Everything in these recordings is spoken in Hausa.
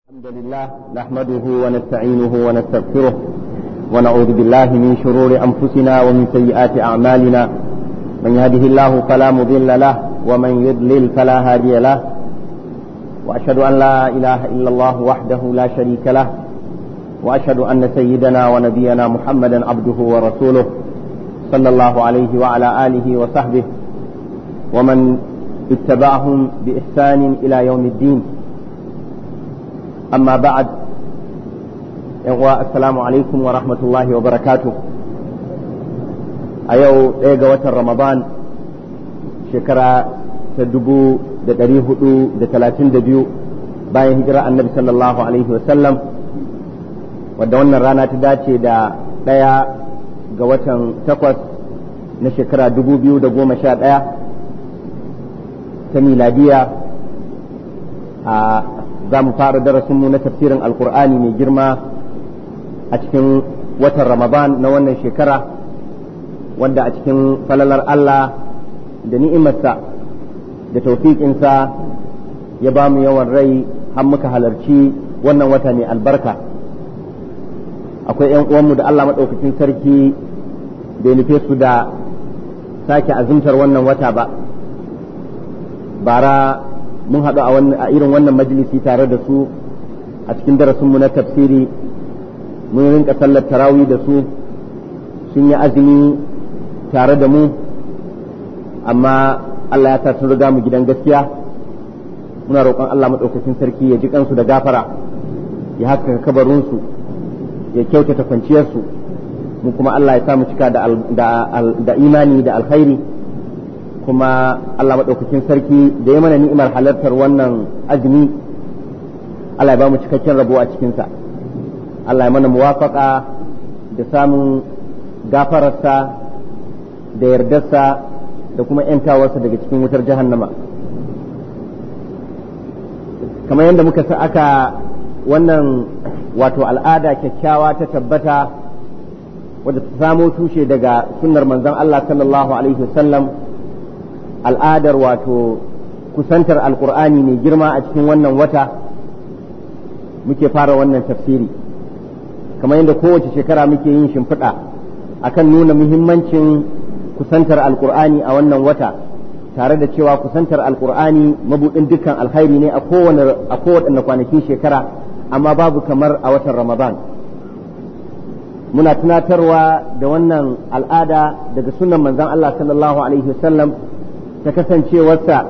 الحمد لله نحمده ونستعينه ونستغفره ونعوذ بالله من شرور أنفسنا ومن سيئات أعمالنا من يهده الله فلا مضل له ومن يضلل فلا هادي له وأشهد أن لا إله إلا الله وحده لا شريك له وأشهد أن سيدنا ونبينا محمدا عبده ورسوله صلى الله عليه وعلى آله وصحبه ومن اتبعهم بإحسان إلى يوم الدين أما بعد السلام عليكم ورحمة الله وبركاته أيو إيجا وتر رمضان شكرا تدبو da ɗari hudu da talatin da biyu bayan hijira annabi sallallahu alaihi wasallam wadda wannan rana ta dace da ɗaya ga watan takwas na shekara dubu biyu da goma sha ɗaya ta miladiya a za mu fara darasinmu na tafsirin alkur'ani mai girma a cikin watan ramadan na wannan shekara wanda a cikin falalar allah da ni'imarsa da taufiƙinsa ya ba mu yawan rai har muka halarci wannan wata mai albarka akwai 'yan uwanmu da allah maɗaukacin sarki bai nufe su da sake azumtar wannan wata ba bara mun haɗu a irin wannan majalisi tare da su a cikin darasinmu na tafsiri mun rinka sallar tarawih da su sun yi azumi tare da mu amma Allah ya sa sun riga mu gidan gaskiya muna roƙon Allah maɗaukakin sarki ya ji kansu da gafara ya haskaka kabarinsu ya kyautata kwanciyarsu mu kuma Allah ya sa mu cika da imani da alkhairi kuma Allah maɗaukakin sarki da ya mana ni'imar halartar wannan azumi Allah ya ba mu cikakken rabo a cikinsa Allah ya mana muwafaka da samun gafararsa da yardarsa da kuma ‘yantawarsa daga cikin wutar jahannama kamar yadda muka sa aka wannan wato al'ada kyakkyawa ta tabbata wadda ta samo tushe daga sunnar manzon Allah sallallahu alaihi wasallam al'adar wato kusantar alkur'ani mai girma a cikin wannan wata muke fara wannan tafsiri kamar yadda kowace shekara muke yin shimfiɗa akan nuna muhimmancin kusantar alkur'ani a wannan wata tare da cewa kusantar alkur'ani mabuɗin dukkan alkhairi ne a kowane kwanakin shekara amma babu kamar a watan ramadan muna tunatarwa da wannan al'ada daga sunan manzon Allah sallallahu alaihi wasallam ta kasancewarsa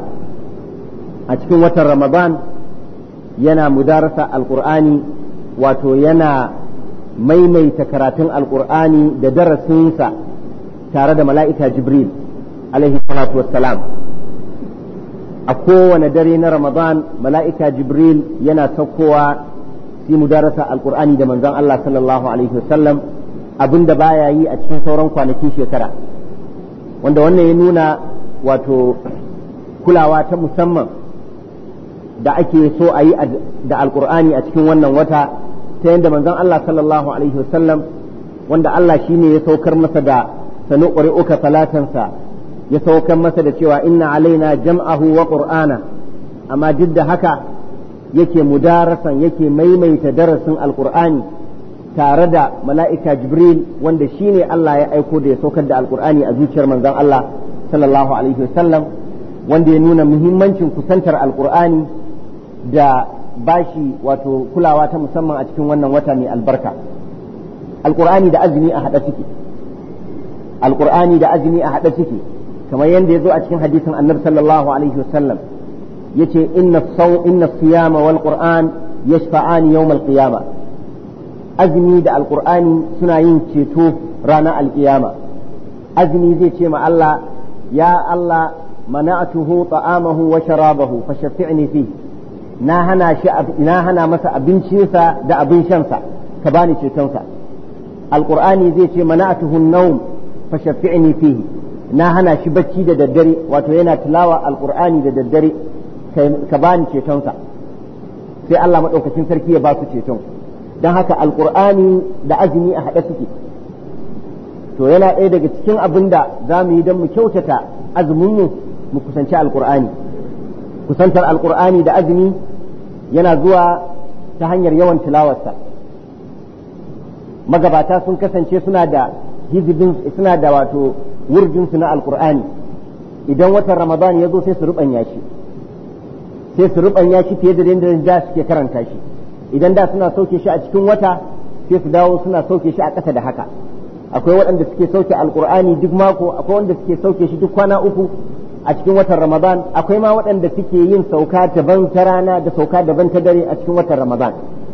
a cikin watan Ramadan yana mudarasa alkur'ani wato yana maimaita karatun alkur'ani da darasinsa tare da mala'ika Jibril alaihi salatu wassalam a kowane dare na Ramadan mala'ika Jibril yana saukowa fi mudarasa alkur'ani da manzon Allah sallallahu alaihi wasallam abinda baya yi a cikin sauran kwanakin shekara wanda wannan ya nuna wato kulawa ta musamman da ake so a yi da alkur'ani a cikin wannan wata ta yadda manzon Allah sallallahu alaihi wasallam wanda Allah shi ne ya saukar masa da sanu uka salatansa ya saukar masa da cewa inna alaina jam'ahu wa qur'ana amma duk da haka yake mudarasan yake maimaita darasin alkur'ani tare da mala'ika jibril wanda shi ne Allah ya aiko da ya saukar da alkur'ani a zuciyar manzon Allah sallallahu alaihi wasallam wanda ya nuna muhimmancin kusantar alkur'ani da bashi wato kulawa ta musamman a cikin wannan wata mai albarka alkur'ani da azumi a haɗa suke alkur'ani da azumi a haɗa suke kamar yadda ya zo a cikin hadisin annabi sallallahu alaihi wasallam yace inna saw inna siyama wal qur'an yashfa'ani yawm al qiyama azumi da alkur'ani suna yin ceto ranar alkiyama azumi zai ce ma Allah ya Allah mana'atuhu ta'amahu wa sharabahu fa shafi'ni fi na hana shi na hana masa abincinsa da abin shansa ka bani cetonsa alqur'ani zai ce mana'atuhu an-nawm fa shafi'ni fihi na hana shi bacci da daddare wato yana tilawa alqur'ani da daddare ka bani cetonsa sai Allah madaukakin sarki ya ba su ceton don haka alqur'ani da azumi a haɗe suke to yana ɗaya daga cikin abin da za mu yi don mu kyautata azuminmu mu kusanci alkur'ani kusantar alkur'ani da azumi yana zuwa ta hanyar yawan tilawarsa magabata sun kasance suna da hizibin suna da wato wurjinsu na alkur'ani idan watan ramadan ya zo sai su rubanya shi sai su rubanya shi fiye da yadda da suke karanta shi idan da suna sauke shi a cikin wata sai su dawo suna sauke shi a ƙasa da haka akwai waɗanda suke sauke alkur'ani duk mako akwai wanda suke sauke shi duk kwana uku a cikin watan ramadan akwai ma waɗanda suke yin sauka daban ta rana da sauka daban ta dare a cikin watan ramadan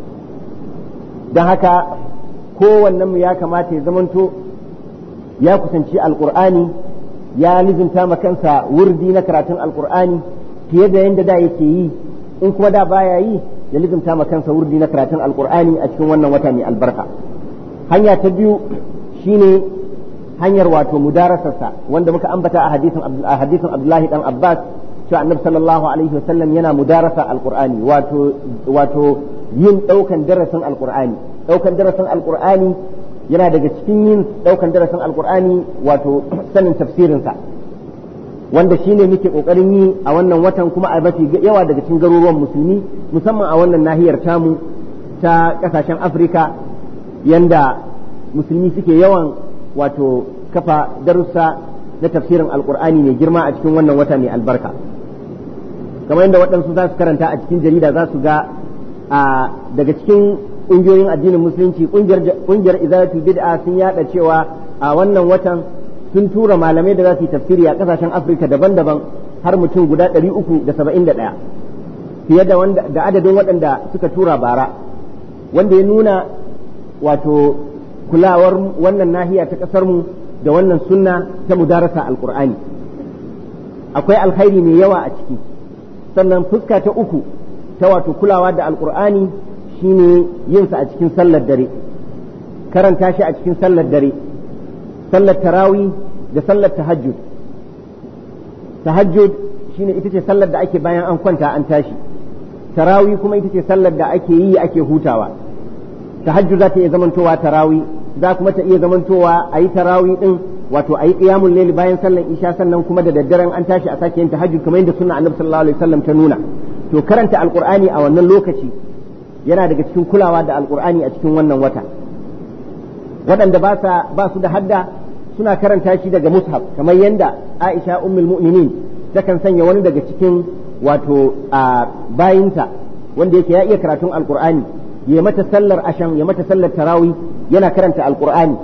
don haka kowannen mu ya kamata ya zamanto ya kusanci alkur'ani ya lizinta ma kansa wurdi na karatun alkur'ani fiye da yadda da yake yi in kuma da baya yi ya lizinta ma kansa wurdi na karatun alkur'ani a cikin wannan wata mai albarka hanya ta biyu shine hanyar wato mudarasarsa wanda muka ambata a hadisin a hadisin Abdullahi dan Abbas cewa Annabi sallallahu alaihi wasallam yana mudarasa alqur'ani wato wato yin daukan darasin alqur'ani daukan darasin alqur'ani yana daga cikin yin daukan darasin alqur'ani wato sanin tafsirin sa wanda shine muke kokarin yi a wannan watan kuma a mafi yawa daga cikin garuruwan musulmi musamman a wannan nahiyar tamu ta kasashen Afirka yanda musulmi suke yawan wato kafa darussa na tafsirin alkur'ani mai girma a cikin wannan wata mai albarka kamar yadda waɗansu za su karanta a cikin jarida za su ga a daga cikin ƙungiyoyin addinin musulunci ƙungiyar izalatul bid'a sun yada cewa a wannan watan sun tura malamai da za su yi tafsiri a ƙasashen afirka daban-daban har mutum guda ɗari uku da saba'in da ɗaya fiye da da adadin waɗanda suka tura bara wanda ya nuna wato kulawar wannan nahiya ta ƙasar mu da wannan sunna ta mudarasa alqur'ani akwai alkhairi mai yawa a ciki sannan fuska ta uku ta wato kulawa da alqur'ani shine yin sa a cikin sallar dare karanta shi a cikin sallar dare sallar tarawi da sallar tahajjud tahajjud shine ita ce sallar da ake bayan an kwanta an tashi tarawi kuma ita ce sallar da ake yi ake hutawa tahajjud za ta iya zamantowa tarawi za kuma ta iya zamantowa a yi tarawi din wato a yi qiyamul layl bayan sallar isha sannan kuma da daddaren an tashi a sake yin tahajjud kamar yadda sunna annabi sallallahu alaihi wasallam ta nuna to karanta alqur'ani a wannan lokaci yana daga cikin kulawa da alqur'ani a cikin wannan wata waɗanda ba sa ba su da hadda suna karanta shi daga mushaf kamar yadda Aisha ummul mu'minin takan sanya wani daga cikin wato a bayinta wanda yake ya iya karatun alqur'ani ya mata sallar asham ya mata sallar tarawi yana karanta alqur'ani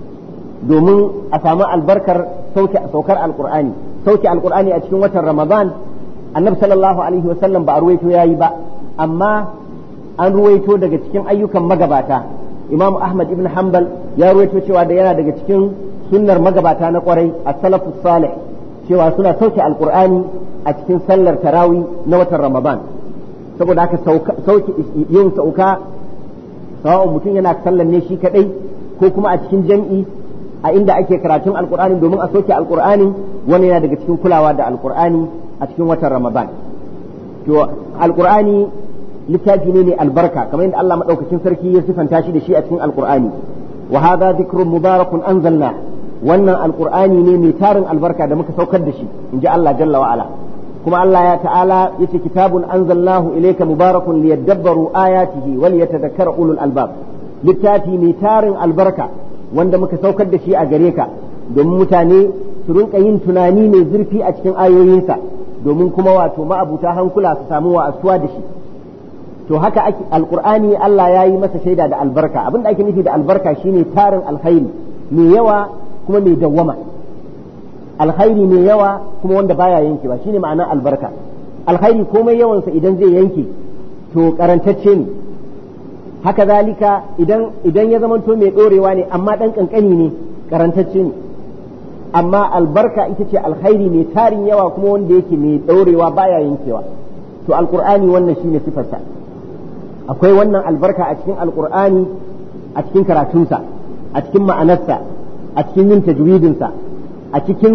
domin a samu albarkar sauke saukar alqur'ani sauke alqur'ani a cikin watan ramadan annabi sallallahu alaihi wasallam ba a ruwaito yayi ba amma an ruwaito daga cikin ayyukan magabata imam ahmad ibn hanbal ya ruwaito cewa da yana daga cikin sunnar magabata na kwarai as-salafus salih cewa suna sauke alqur'ani a cikin sallar tarawi na watan ramadan saboda haka sauke yin sauka sawa'un mutum yana sallar ne shi kadai ko kuma a cikin jam'i a inda ake karatun alqur'ani domin a sauke alqur'ani wani yana daga cikin kulawa da alqur'ani a cikin watan ramadan to alqur'ani littafi ne ne albarka kamar yadda Allah madaukakin sarki ya sifanta shi da shi a cikin alqur'ani wa hadha dhikrun mubarakun anzalna wannan alqur'ani ne mai tarin albarka da muka saukar da shi inji Allah jalla wa ala kuma Allah ya ta'ala yace kitabun anzalnahu ilayka mubarakun liyadabbaru ayatihi wal yatadhakkara ulul albab littafi mai tarin albarka wanda muka saukar da shi a gare ka domin mutane su rinka yin tunani mai zurfi a cikin ayoyinsa domin kuma wato ma'abuta hankula su samu wa'asuwa da shi to haka ake alqur'ani Allah ya yi masa shaida da albarka abin da ake nufi da albarka shine tarin alkhairi mai yawa kuma mai dawwama alkhairi mai yawa kuma wanda baya yankewa shine ma'ana albarka alkhairi komai yawansa idan zai yanke to karantacce ne haka zalika idan idan ya zamanto mai dorewa ne amma dan kankani ne karantacce ne amma albarka ita ce alkhairi mai tarin yawa kuma wanda yake mai dorewa baya yankewa to alqur'ani wannan shine sifarsa akwai wannan albarka a cikin alqur'ani a cikin karatunsa a cikin ma'anarsa a cikin yin tajwidinsa a cikin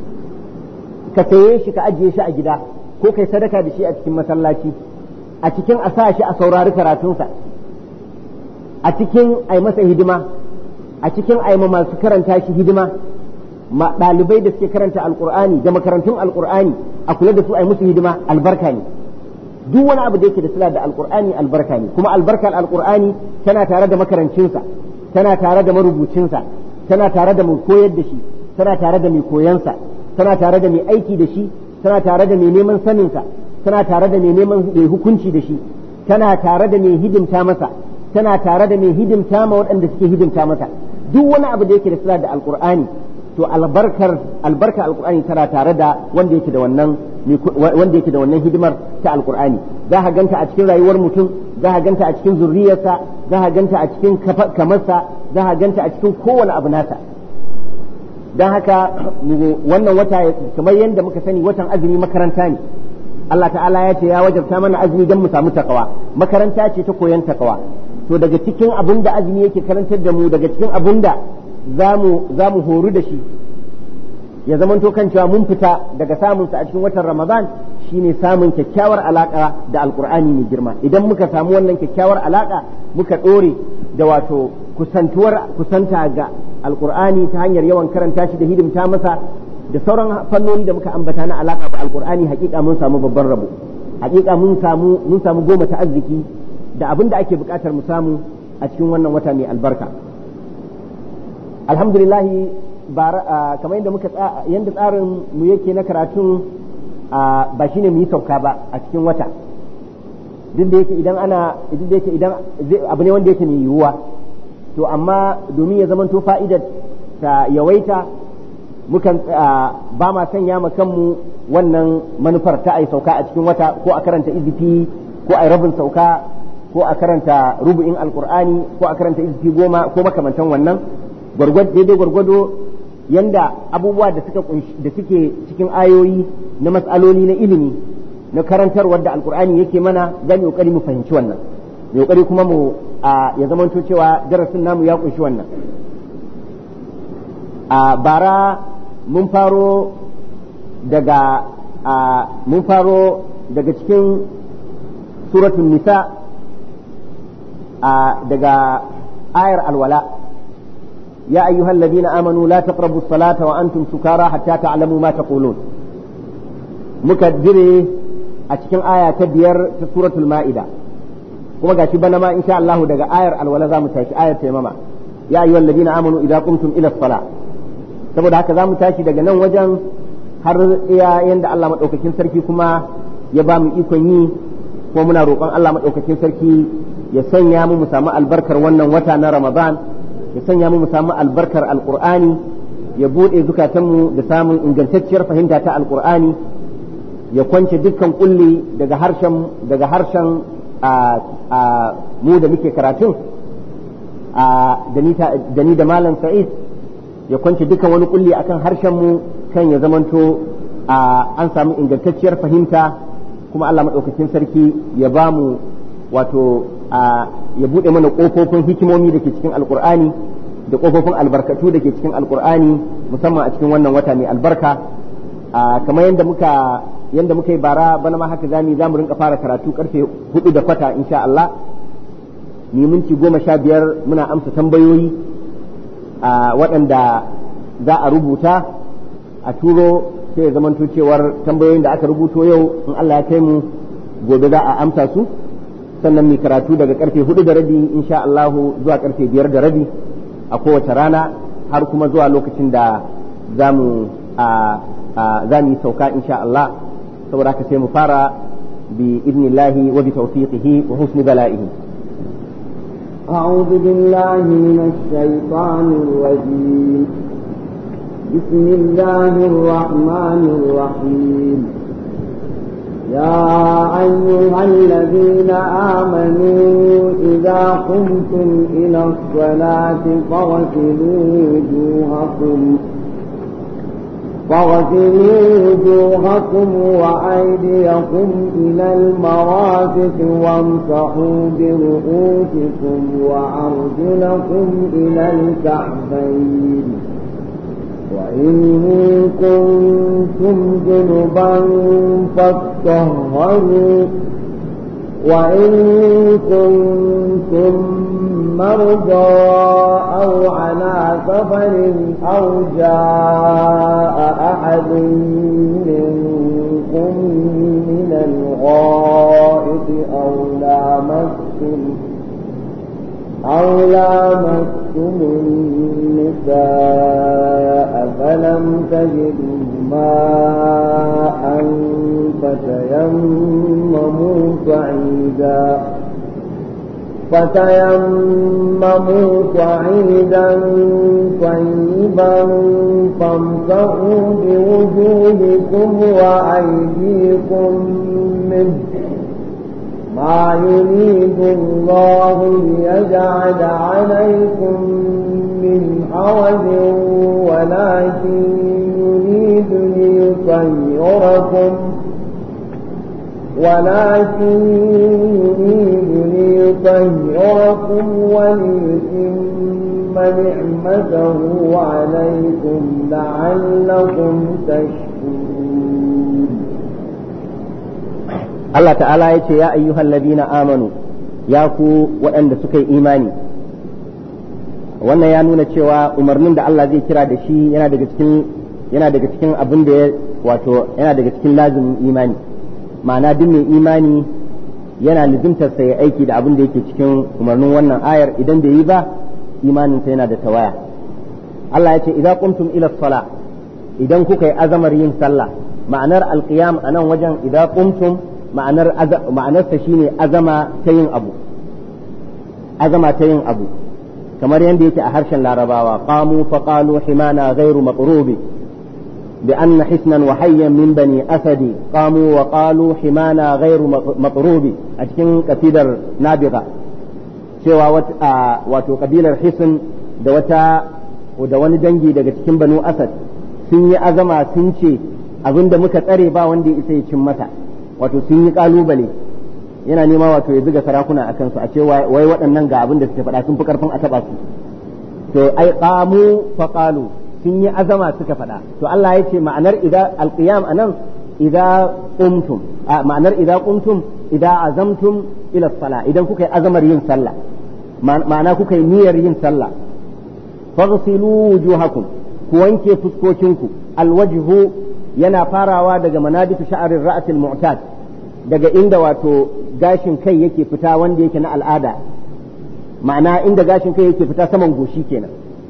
ka saye shi ka ajiye shi a gida ko kai sadaka da shi a cikin masallaci a cikin a sa shi a saurari karatunsa a cikin ai masa hidima a cikin ai ma masu karanta shi hidima ma ɗalibai da suke karanta alkur'ani da makarantun alkur'ani a kula da su ai musu hidima albarka ne duk wani abu da yake da sila da alqur'ani albarka ne kuma albarkar alqur'ani tana tare da makarancinsa tana tare da marubucinsa tana tare da mai koyar da shi tana tare da mai koyansa tana tare da mai aiki da shi tana tare da mai neman saninsa tana tare da mai neman mai hukunci da shi tana tare da mai hidimta masa tana tare da mai hidimta ma waɗanda suke hidimta masa duk wani abu da yake da sila da alqur'ani to albarkar albarka alqur'ani tana tare da wanda yake da wannan wanda yake da wannan hidimar ta alqur'ani za ka ganta a cikin rayuwar mutum za ka ganta a cikin zurriyarsa za ka ganta a cikin kamarsa za ka ganta a cikin kowane abu nasa don haka wannan wata kamar yadda muka sani watan azumi makaranta ne Allah ta'ala ya ce ya wajabta mana azumi don mu samu takawa makaranta ce ta koyon takawa to daga cikin abin da azumi yake karantar da mu daga cikin abin da za mu horu da shi ya zamanto kan cewa mun fita daga samunsa a cikin watan ramadan shine samun kyakkyawar alaka da alkur'ani mai girma idan muka samu wannan kyakkyawar alaka muka ɗore da wato kusantuwar kusanta ga alkur'ani ta hanyar yawan karanta shi da hidimta masa da sauran fannoni da muka ambata na alaka da alkur'ani hakika mun samu babban rabo hakika mun samu mun samu goma ta arziki da abin da ake bukatar mu samu a cikin wannan wata mai albarka alhamdulillah kamar yadda muka yadda tsarin mu yake na karatun ba shine mu yi sauka ba a cikin wata duk da yake idan ana duk da yake idan abu ne wanda yake mai yiwuwa to amma domin ya zamanto fa'idar ta yawaita mukan ba ma sanya ma kanmu wannan manufar ta ai sauka a cikin wata ko a karanta izifi ko a rabin sauka ko a karanta rubu'in alkur'ani ko a karanta izifi goma ko makamantan wannan daidai gwargwado yanda abubuwa da suka da suke cikin ayoyi na matsaloli na ilimi na karantarwar da alkur'ani yake mana za mu kokari mu fahimci wannan mu kokari kuma mu ya zamanto cewa darasin namu ya kunshi wannan a bara mun faro daga mun faro daga cikin suratul nisa daga ayar alwala يا أيها الذين آمنوا لا تقربوا الصلاة وأنتم سكارى حتى تعلموا ما تقولون مكدري أتكن آية تبير في سورة المائدة kuma gashi bana ma insha Allah daga ayar alwala zamu tashi ayar taimama ya ayyuhal ladina amanu idza qumtum ila sala saboda haka zamu tashi daga nan wajen har iya yanda Allah madaukakin sarki kuma ya ba mu ikon yi kuma muna roƙon Allah madaukakin sarki ya sanya mu mu samu albarkar wannan wata na Ramadan ya sanya mu mu samu albarkar alqur'ani ya bude zukatanmu da samun ingantacciyar fahimta ta alqur'ani ya kwance dukkan kulli daga harshen daga harshen mu da muke karatun da ni da malam sa'id ya kwance dukkan wani kulli akan harshen mu kan ya zamanto an samu ingantacciyar fahimta kuma Allah maɗaukakin sarki ya ba mu wato ya buɗe mana ƙofofin hikimomi da ke cikin alƙur'ani da ƙofofin albarkatu da ke cikin alƙur'ani musamman a cikin wannan wata mai albarka kamar yadda muka yanda muka yi bara bana ma haka zamu zamu rinka fara karatu karfe hudu da kwata insha Allah ni minti goma sha biyar muna amsa tambayoyi a waɗanda za a rubuta a turo sai ya zamanto cewar tambayoyin da aka rubuto yau in Allah ya kai mu gobe za a amsa su sannan mu karatu daga karfe hudu da rabi insha Allah zuwa karfe biyar da rabi a kowace rana har kuma zuwa lokacin da za mu za mu yi sauka insha Allah saboda haka sai mu fara bi idnillahi wa bi tawfiqihi wa husni bala'ihi أعوذ بالله من الشيطان الرجيم بسم الله الرحمن الرحيم يا أيها الذين آمنوا إذا قمتم إلى الصلاة فاغسلوا وجوهكم فاغسلوا وجوهكم وأيديكم إلى المرافق وامسحوا برؤوسكم وأرجلكم إلى الكعبين وإن كنتم جنبا فاطهروا وإن كنتم مرضى أو على سفر أو جاء أحد منكم من الغائب أو لامستم النساء فلم تجدوا ماء فتيمموا صعيدا فتيمموا صعيدا طيبا فامسحوا بوجوهكم وأيديكم منه ما يريد الله ليجعل عليكم من حرج ولكن يريد ليطهركم ولكن يريد ليطهركم وليتم نعمته عليكم لعلكم تشكرون Allah ta'ala ya ce ya ayyuhal ladina amanu ya ku waɗanda suka yi imani wannan ya nuna cewa umarnin da Allah zai kira da shi yana daga cikin yana daga cikin abin da ya wato yana daga cikin lazimin imani ma'ana duk mai imani yana lizimtar sa ya aiki da abin da yake cikin umarnin wannan ayar idan bai yi ba imanin sa yana da tawaya Allah ya ce idza qumtum ila sala idan kuka yi azamar yin sallah ma'anar alqiyam anan wajen idza qumtum ma'anar ma'anarsa shine azama ta yin abu azama ta yin abu kamar yadda yake a harshen larabawa qamu fa qalu himana ghairu maqrubi bi anna hisnan wa hayyan min bani asadi qamu wa qalu himana ghairu maqrubi a cikin kasidar nabiga cewa wato kabilar hisn da wata da wani dangi daga cikin banu asad sun yi azama sun ce abinda muka tsare ba wanda ya isa ya cin masa wato sun yi kalubale yana nema wato ya zuga sarakuna a kansu a ce wai waɗannan ga abin da suke faɗa sun fi karfin a taɓa su to ai qamu fa qalu sun yi azama suka faɗa to Allah ya ce ma'anar idza alqiyam anan idza qumtum ma'anar idza qumtum idza azamtum ila sala idan kuka yi azamar yin sallah ma'ana kuka yi niyyar yin sallah faghsilu wujuhakum ku wanke fuskokinku alwajhu yana farawa daga manabitu sha'arin ra'atil mu'tad daga inda wato gashin kai yake fita wanda yake na al'ada ma'ana inda gashin kai yake fita saman goshi kenan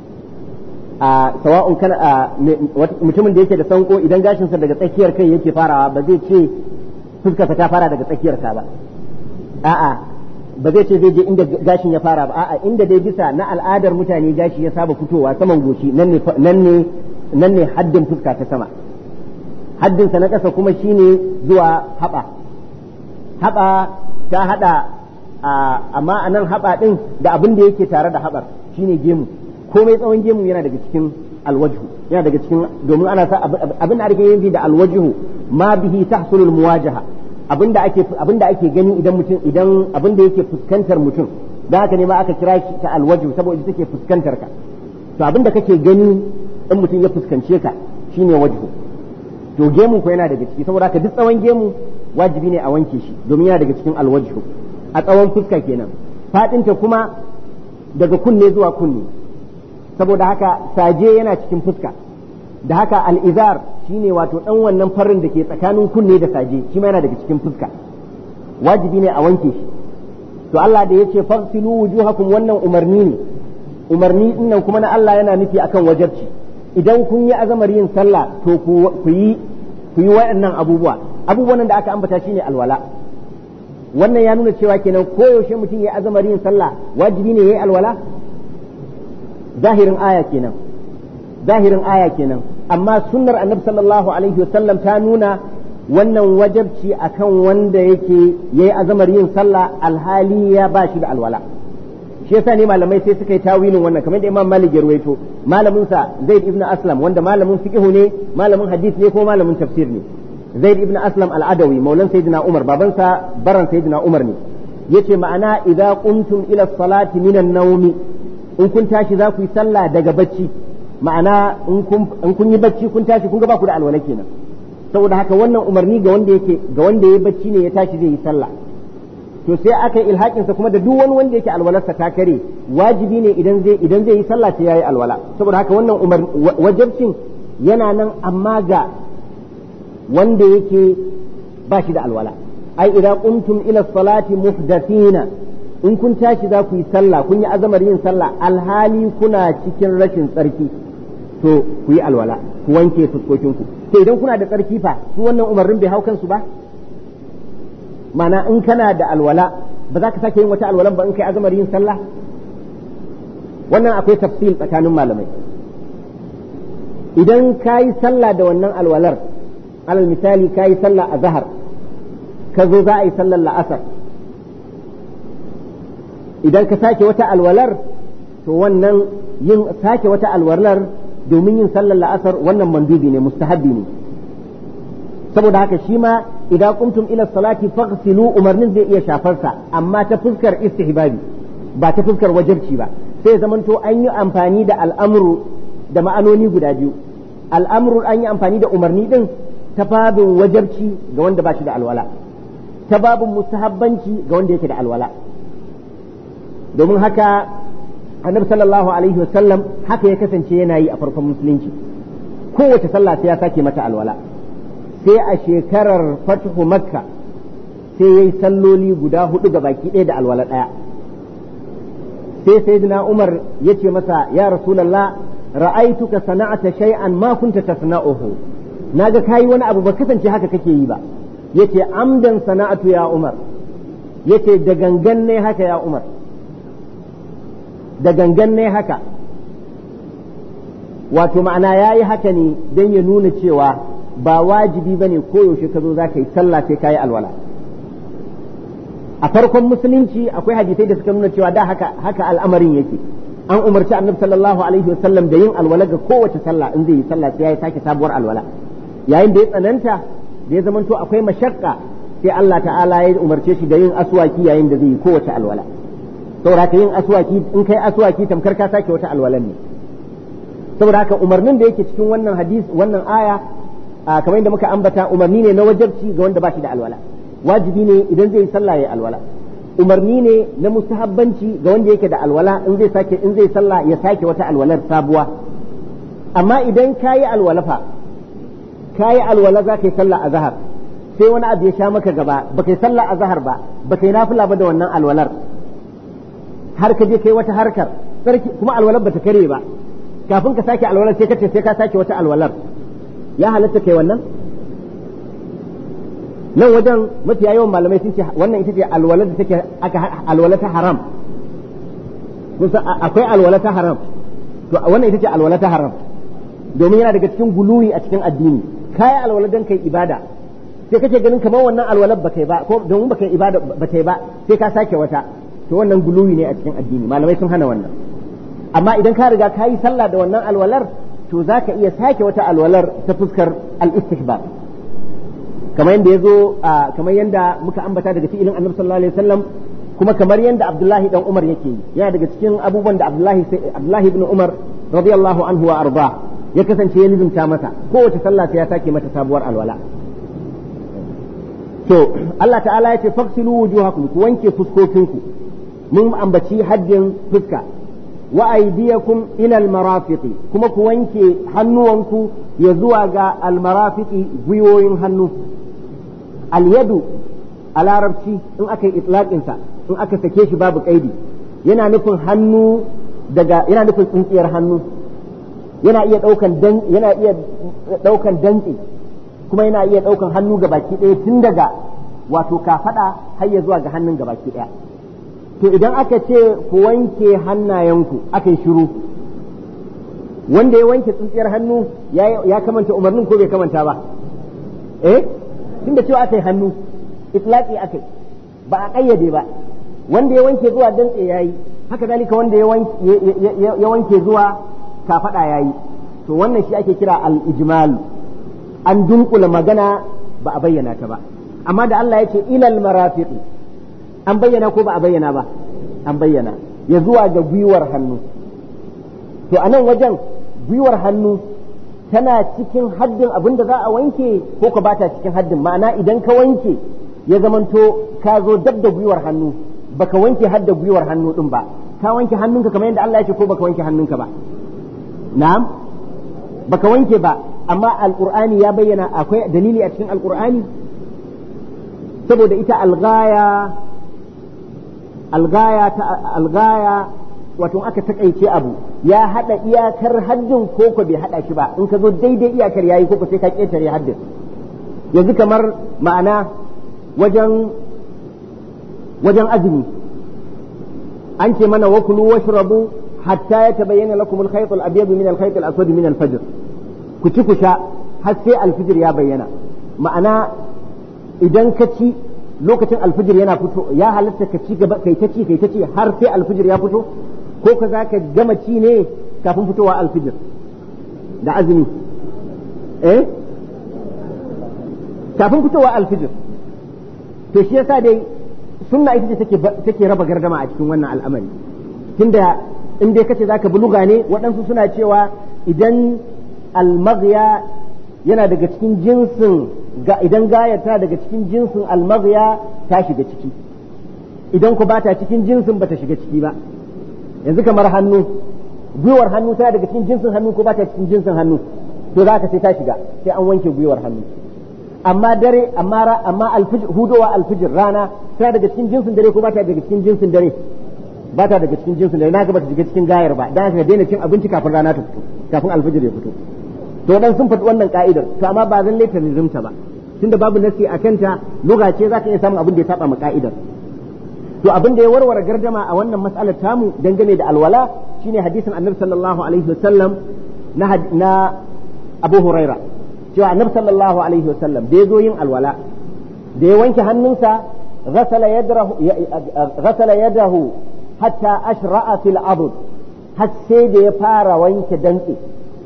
a sawa'un kana mutumin da yake da sanko idan gashinsa daga tsakiyar kai yake farawa ba zai ce fuskarsa ta fara daga tsakiyar ka ba a'a ba zai ce zai je inda gashin ya fara ba a'a inda dai bisa na al'adar mutane gashi ya saba fitowa saman goshi nan ne nan ne nan ne haddin fuska ta sama haddinsa na ƙasa kuma shine zuwa haɓa haɓa ta haɗa amma a nan haɓa ɗin da abin da yake tare da haɓar shine gemu komai tsawon gemu yana daga cikin alwajhu yana daga cikin domin ana sa abin da ake yin da alwajhu ma bihi tahsulul muwajaha abin da ake abin da ake gani idan mutum idan abin da yake fuskantar mutum da haka ne ma aka kira shi ta alwajhu saboda take fuskantar ka to abin da kake gani in mutum ya fuskance ka shine wajhu to gemu ko yana daga ciki saboda haka duk tsawon gemu wajibi ne a wanke shi domin yana daga cikin alwajhu a tsawon fuska kenan fadinta kuma daga kunne zuwa kunne saboda haka saje yana cikin fuska da haka al'izar shine wato dan wannan farin da ke tsakanin kunne da saje shi ma yana daga cikin fuska wajibi ne a wanke shi to Allah da yace fasilu wujuhakum wannan umarni ne umarni dinnan kuma na Allah yana nufi akan wajabci idan kun yi azamar yin sallah to ku yi ku yi waɗannan abubuwa abubuwan da aka ambata shine alwala wannan ya nuna cewa kenan koyaushe mutum ya azamar yin sallah wajibi ne yayi alwala zahirin aya kenan zahirin aya kenan amma sunnar annabi sallallahu alaihi wasallam ta nuna wannan wajabci akan wanda yake yayi azamar yin sallah alhali ya ba shi da alwala shi yasa ne malamai sai suka yi tawilin wannan kamar da Imam Malik ya ruwaito malamin sa Zaid ibn Aslam wanda malamin fiqh ne malamin hadith ne ko malamin tafsir ne Zaid ibn Aslam al-Adawi maulan sayyidina Umar baban sa baran sayyidina Umar ne yace ma'ana idza qumtum ila salati minan nawmi in kun tashi za ku yi sallah daga bacci ma'ana in kun yi bacci kun tashi kun ga ba ku da alwala kenan saboda haka wannan umarni ga wanda yake ga wanda yayi bacci ne ya tashi zai yi sallah to sai aka yi ilhakin sa kuma da duk wani wanda yake alwalarsa ta kare wajibi ne idan zai idan zai yi sallah sai yayi alwala saboda haka wannan umar wajibcin yana nan amma ga wanda yake ba shi da alwala ai idza qumtum ila salati muhdathina in kun tashi za ku yi sallah kun yi azamar yin sallah alhali kuna cikin rashin tsarki to ku yi alwala ku wanke fuskokinku to idan kuna da tsarki fa su wannan umarnin bai hau kansu ba mana in kana da alwala ba za ka sake yin wata alwalan ba in kai azamar yin sallah wannan akwai tafsil tsakanin malamai idan ka yi sallah da wannan alwalar alal misali ka yi sallah a zahar ka zo za a yi sallar la'asar idan ka sake wata alwalar to wannan yin sake wata alwalar domin yin sallar la'asar wannan mandubi ne mustahabbi ne saboda haka shi ma idan kumtum ila salati faghsilu umarnin zai iya shafarsa amma ta fuskar istihbabi ba ta fuskar wajibci ba sai zamanto an yi amfani da al'amru da ma'anoni guda biyu al'amru an yi amfani da umarni din ta babin wajabci ga wanda ba shi da alwala ta babin mustahabbanci ga wanda yake da alwala domin haka annabi sallallahu alaihi wasallam haka ya kasance yana yi a farkon musulunci kowace sallah sai ya sake mata alwala sai a shekarar fatuhu makka sai ya yi salloli guda hudu ga baki ɗaya da alwala ɗaya sai sayyidina umar ya ce masa ya rasulallah ra'aituka sana'ata shay'an ma kunta tasna'uhu naga kayi wani abu ba kasance haka kake yi ba yace amdan sana'atu ya umar yace da gangan ne haka ya umar da gangan ne haka wato ma'ana ya yi haka ne don ya nuna cewa ba wajibi ba ne koyaushe ka zo za ka yi sallah sai ka yi alwala a farkon musulunci akwai hadisai da suka nuna cewa da haka haka al'amarin yake an umarci annabi sallallahu alaihi wasallam da yin alwala ga kowace sallah in zai yi sallah sai ya sake sabuwar alwala yayin da ya tsananta da ya zamanto akwai mashakka sai Allah ta'ala ya umarce shi da yin aswaki yayin da zai yi kowace alwala saboda ka yin aswaki in kai aswaki tamkar ka sake wata alwalan ne saboda haka umarnin da yake cikin wannan hadis wannan aya kamar yadda muka ambata umarni ne na wajabci ga wanda ba shi da alwala wajibi ne idan zai yi sallah ya alwala umarni ne na mustahabbanci ga wanda yake da alwala in zai sake in zai sallah ya sake wata alwalar sabuwa amma idan kayi alwala fa kayi alwala za ka yi sallah a zahar sai wani abu ya sha maka gaba baka yi sallah a zahar ba baka yi nafila ba da wannan alwalar har ka je kai wata harkar sarki kuma alwalar bata kare ba kafin ka sake alwalar sai ka ce sai ka sake wata alwalar ya halatta kai wannan nan wajen mafiya yawan malamai sun ce wannan ita ce alwalar da take aka alwala ta haram kusa akwai alwala ta haram to wannan ita ce alwala ta haram domin yana daga cikin guluwi a cikin addini kai alwala dan kai ibada sai kace ganin kamar wannan alwalar ba kai ba ko domin ba kai ibada ba kai ba sai ka sake wata to wannan guluwi ne a cikin addini malamai sun hana wannan amma idan ka riga ka yi sallah da wannan alwalar to za ka iya sake wata alwalar ta fuskar al-istihbab kamar yadda ya zo kamar yadda muka ambata daga fi'ilin annabi sallallahu alaihi wasallam kuma kamar yadda abdullahi dan umar yake yi yana daga cikin abubuwan da abdullahi abdullahi ibn umar radiyallahu anhu wa arda ya kasance ya nizumta masa kowace sallah sai ya sake mata sabuwar alwala to Allah ta'ala ya ce faksilu wujuhakum ku wanke fuskokinku mun ambaci haddin fuska wa aydiyakum ila almarafiqi kuma ku wanke hannuwanku ya zuwa ga almarafiqi gwiwoyin hannu alyadu a larabci in aka yi itlaqinsa in aka sake shi babu kaidi yana nufin hannu daga yana nufin tsintsiyar hannu yana iya daukan dan yana iya daukan dantsi kuma yana iya daukan hannu gabaki ɗaya tun daga wato kafada har ya zuwa ga hannun gabaki ɗaya to idan aka ce ku wanke hannayenku aka yi shiru wanda ya wanke tsintsiyar hannu ya kamanta umarnin ko bai kamanta ba eh tunda cewa aka yi hannu itlaqi aka yi ba a kayyade ba wanda ya wanke zuwa dantse yayi haka dalika wanda ya wanke zuwa kafada yayi to wannan shi ake kira al-ijmal an dunkula magana ba a bayyana ta ba amma da Allah ya ce ilal marafiqi an bayyana ko ba a bayyana ba an bayyana ya zuwa ga gwiwar hannu to a nan wajen gwiwar hannu tana cikin haddin abin da za a wanke ko ka bata cikin haddin ma'ana idan ka wanke ya zamanto ka zo dab da gwiwar hannu baka wanke hadda gwiwar hannu din ba ka wanke hannunka kamar yadda Allah ya ce ko baka wanke hannunka ba na'am baka wanke ba amma alqur'ani ya bayyana akwai dalili a cikin alqur'ani saboda ita alghaya algaya ta algaya wato aka takaice abu ya hada iyakar haddin ko ko bai hada shi ba in ka zo daidai iyakar yayi ko ko sai ka ketare haddin yanzu kamar ma'ana wajen wajen azumi an ce mana wakulu washrabu hatta ya tabayyana lakum al-khayt al-abyad min al-khayt al-aswad min al-fajr ku ci ku sha har sai al-fajr ya bayyana ma'ana idan ka ci lokacin al-fajr yana fito ya halatta ka ci gaba kai ta ci kai ta ci har sai al-fajr ya fito ko ka zaka gama ci ne kafin fitowa al-fajr da azumi eh kafin fitowa al-fajr to shi yasa dai sunna ita ce take take raba gardama a cikin wannan al'amari tunda in dai kace zaka buluga ne waɗansu suna cewa idan almaghya yana daga cikin jinsin ga idan gayar ta daga cikin jinsin almaghya ta shiga ciki idan ku bata cikin jinsin bata shiga ciki ba yanzu kamar hannu gwiwar hannu tana daga cikin jinsin hannu ko bata cikin jinsin hannu to za ka sai ta shiga sai an wanke gwiwar hannu amma dare amma amma alfijir hudowa alfijir rana tana daga cikin jinsin dare ko bata daga cikin jinsin dare ba ta daga cikin jinsin da na ga bata shiga cikin gayar ba dan haka daina cin abinci kafin rana ta fito kafin alfijir ya fito to dan sun faɗi wannan ka'idar to amma ba zan laita nizumta ba tunda babu nasi a kanta luga ce zaka iya samun abin da ya saba ma ka'idar to abin da ya warware gardama a wannan mas'alar tamu dangane da alwala shine hadisin annabi sallallahu alaihi wasallam na na Abu Huraira cewa annabi sallallahu alaihi wasallam da ya zo yin alwala da ya wanke hannunsa غسل يده غسل يده hatta ashra'a fil abud har sai da ya fara wanke dantse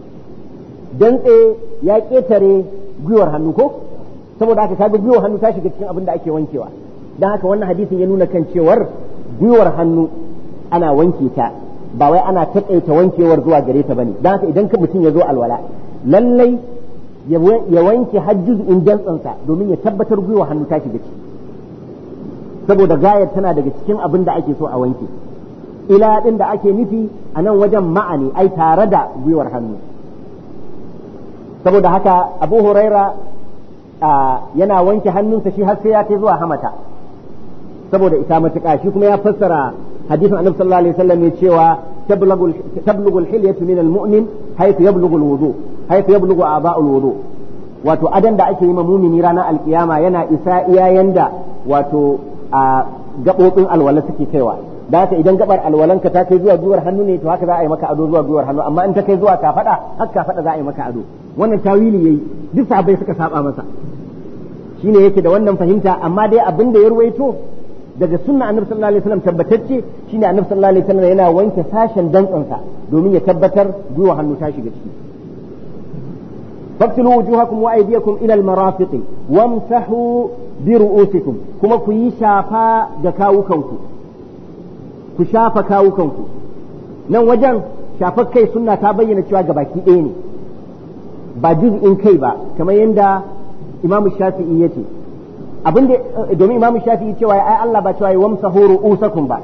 dantse ya ketare gwiwar hannu ko saboda haka kaga gwiwar hannu ta shiga cikin abin da ake wankewa dan haka wannan hadisin ya nuna kan cewar gwiwar hannu ana wanke ta ba wai ana taƙaita wankewar zuwa gare ta bane dan haka idan ka mutum ya zo alwala lallai ya wanke hajjuz in dantsansa domin ya tabbatar gwiwar hannu ta shiga ciki saboda gayar tana daga cikin abin da ake so a wanke ila din da ake nufi a nan wajen ma'ani ai tare da gwiwar hannu saboda haka abu huraira yana wanke hannunsa shi har sai ya kai zuwa hamata saboda ita matuƙa shi kuma ya fassara hadisin annabi sallallahu alaihi wasallam ya cewa tablugul hilyatu min almu'min haythu yablughu alwudu haythu yablughu a'ba'ul wudu wato adan da ake yi ma mumini ranar alkiyama yana isa iyayen da wato a gaɓoɓin alwala suke kaiwa da haka idan gabar alwalanka ta kai zuwa gwiwar hannu ne to haka za a yi maka ado zuwa gwiwar hannu amma in ta kai zuwa kafada haka kafada za a yi maka ado wannan tawili yayi duk sahabbai suka saba masa shine yake da wannan fahimta amma dai abin da ya ruwaito daga sunna annabi sallallahu alaihi wasallam tabbatacce shine annabi sallallahu alaihi wasallam yana wanke sashen dantsansa domin ya tabbatar gwiwar hannu ta shiga ciki فاغسلوا وجوهكم وايديكم الى المرافق وامسحوا برؤوسكم كما كي شافا كاوكنكم ku shafa kawukanku nan wajen shafar kai sunna ta bayyana cewa ga baki ɗaya ne ba juz'in kai ba kamar yadda imam shafi'i ya ce abin da domin imam shafi'i cewa ai Allah ba cewa ya wamsahu ru'usakum ba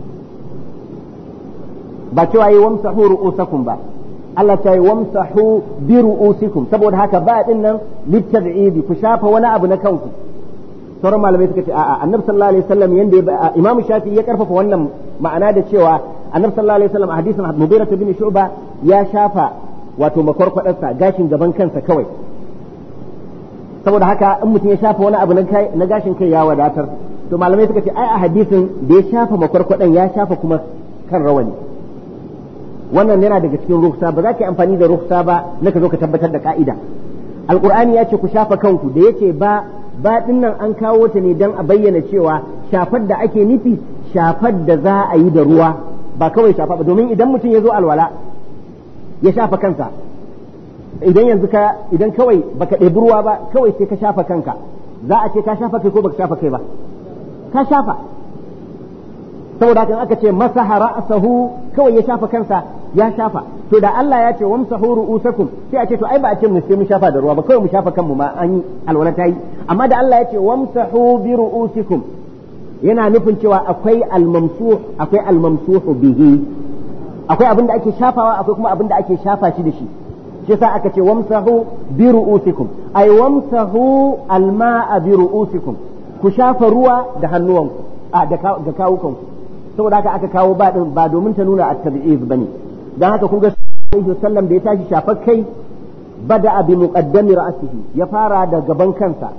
ba cewa ya wamsahu ru'usakum ba Allah ta yi wamsahu bi ru'usikum saboda haka ba din nan litab'idi ku shafa wani abu na kanku sauran malamai suka ce a'a annabi sallallahu alaihi wasallam yanda imamu shafi ya karfafa wannan ma'ana da cewa annabi sallallahu alaihi wasallam a hadisin mughira bin shu'ba ya shafa wato makwarkwadarsa gashin gaban kansa kawai saboda haka in mutum ya shafa wani abu na gashin kai ya wadatar to malamai suka ce ai a hadisin da ya shafa makwarkwadan ya shafa kuma kan rawani wannan yana daga cikin ruksa ba za ka yi amfani da ruksa ba na ka zo ka tabbatar da ka'ida alqur'ani ya ce ku shafa kanku da yake ba ba nan an kawo ta ne don a bayyana cewa shafar da ake nufi shafar da za a yi da ruwa ba kawai shafa ba domin idan mutum ya zo alwala ya shafa kansa idan yanzu ka idan kawai baka ɗebi ruwa ba kawai sai ka shafa kanka za a ce ka shafa kai ko baka shafa kai ba ka shafa saboda haka aka ce masaha ra'sahu kawai ya shafa kansa ya shafa to da Allah ya ce wamsahu ru'usakum sai a ce to ai ba a ce mu sai mu shafa da ruwa ba kawai mu shafa kanmu ma an yi alwala ta yi amma da Allah ya ce wamsahu bi ru'usikum yana nufin cewa akwai almamsuh akwai almamsuhu bihi akwai abin da ake shafawa akwai kuma abin da ake shafa shi da shi shi yasa aka ce wamsahu bi ru'usikum ay wamsahu alma'a bi ru'usikum ku shafa ruwa da hannuwanku a da kawukanku saboda haka aka kawo ba din ba domin ta nuna at-tabi'iz bane dan haka kun ga sallallahu sallam da ya tashi shafar kai bada bi muqaddami ra'sihi ya fara da gaban kansa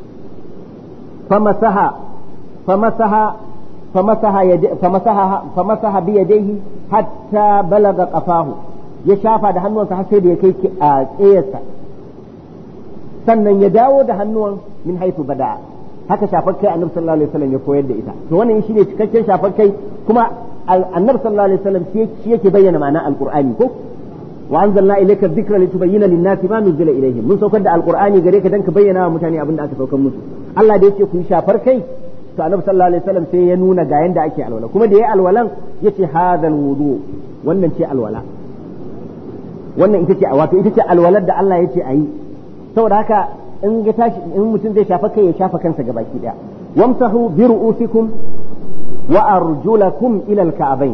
famasaha famasaha famasaha famasaha famasaha bi yadayhi hatta balaga qafahu ya shafa da hannuwansa har sai da ya kai a tsayarsa sannan ya dawo da hannuwan min haifu bada'a haka shafar kai annabi sallallahu alaihi wasallam ya koyar da ita to wannan shine cikakken shafar kai kuma annabi sallallahu alaihi wasallam shi yake bayyana ma'anar alqur'ani ko wa anzalna ilayka dhikra litubayyana lin-nasi ma nuzila ilayhim mun saukar da alqur'ani gare ka dan ka bayyana wa mutane abin da aka saukar musu Allah da yake ku yi shafar kai to annabi sallallahu alaihi wasallam sai ya nuna ga yanda ake alwala kuma da yayi alwalan yace hadal wudu wannan ce alwala wannan ita ce wato ita ce alwalar da Allah yace ayi saboda haka in ga tashi in mutum zai shafa kai ya shafa kansa gabaki daya wamsahu bi ru'usikum wa arjulakum ila al-ka'bayn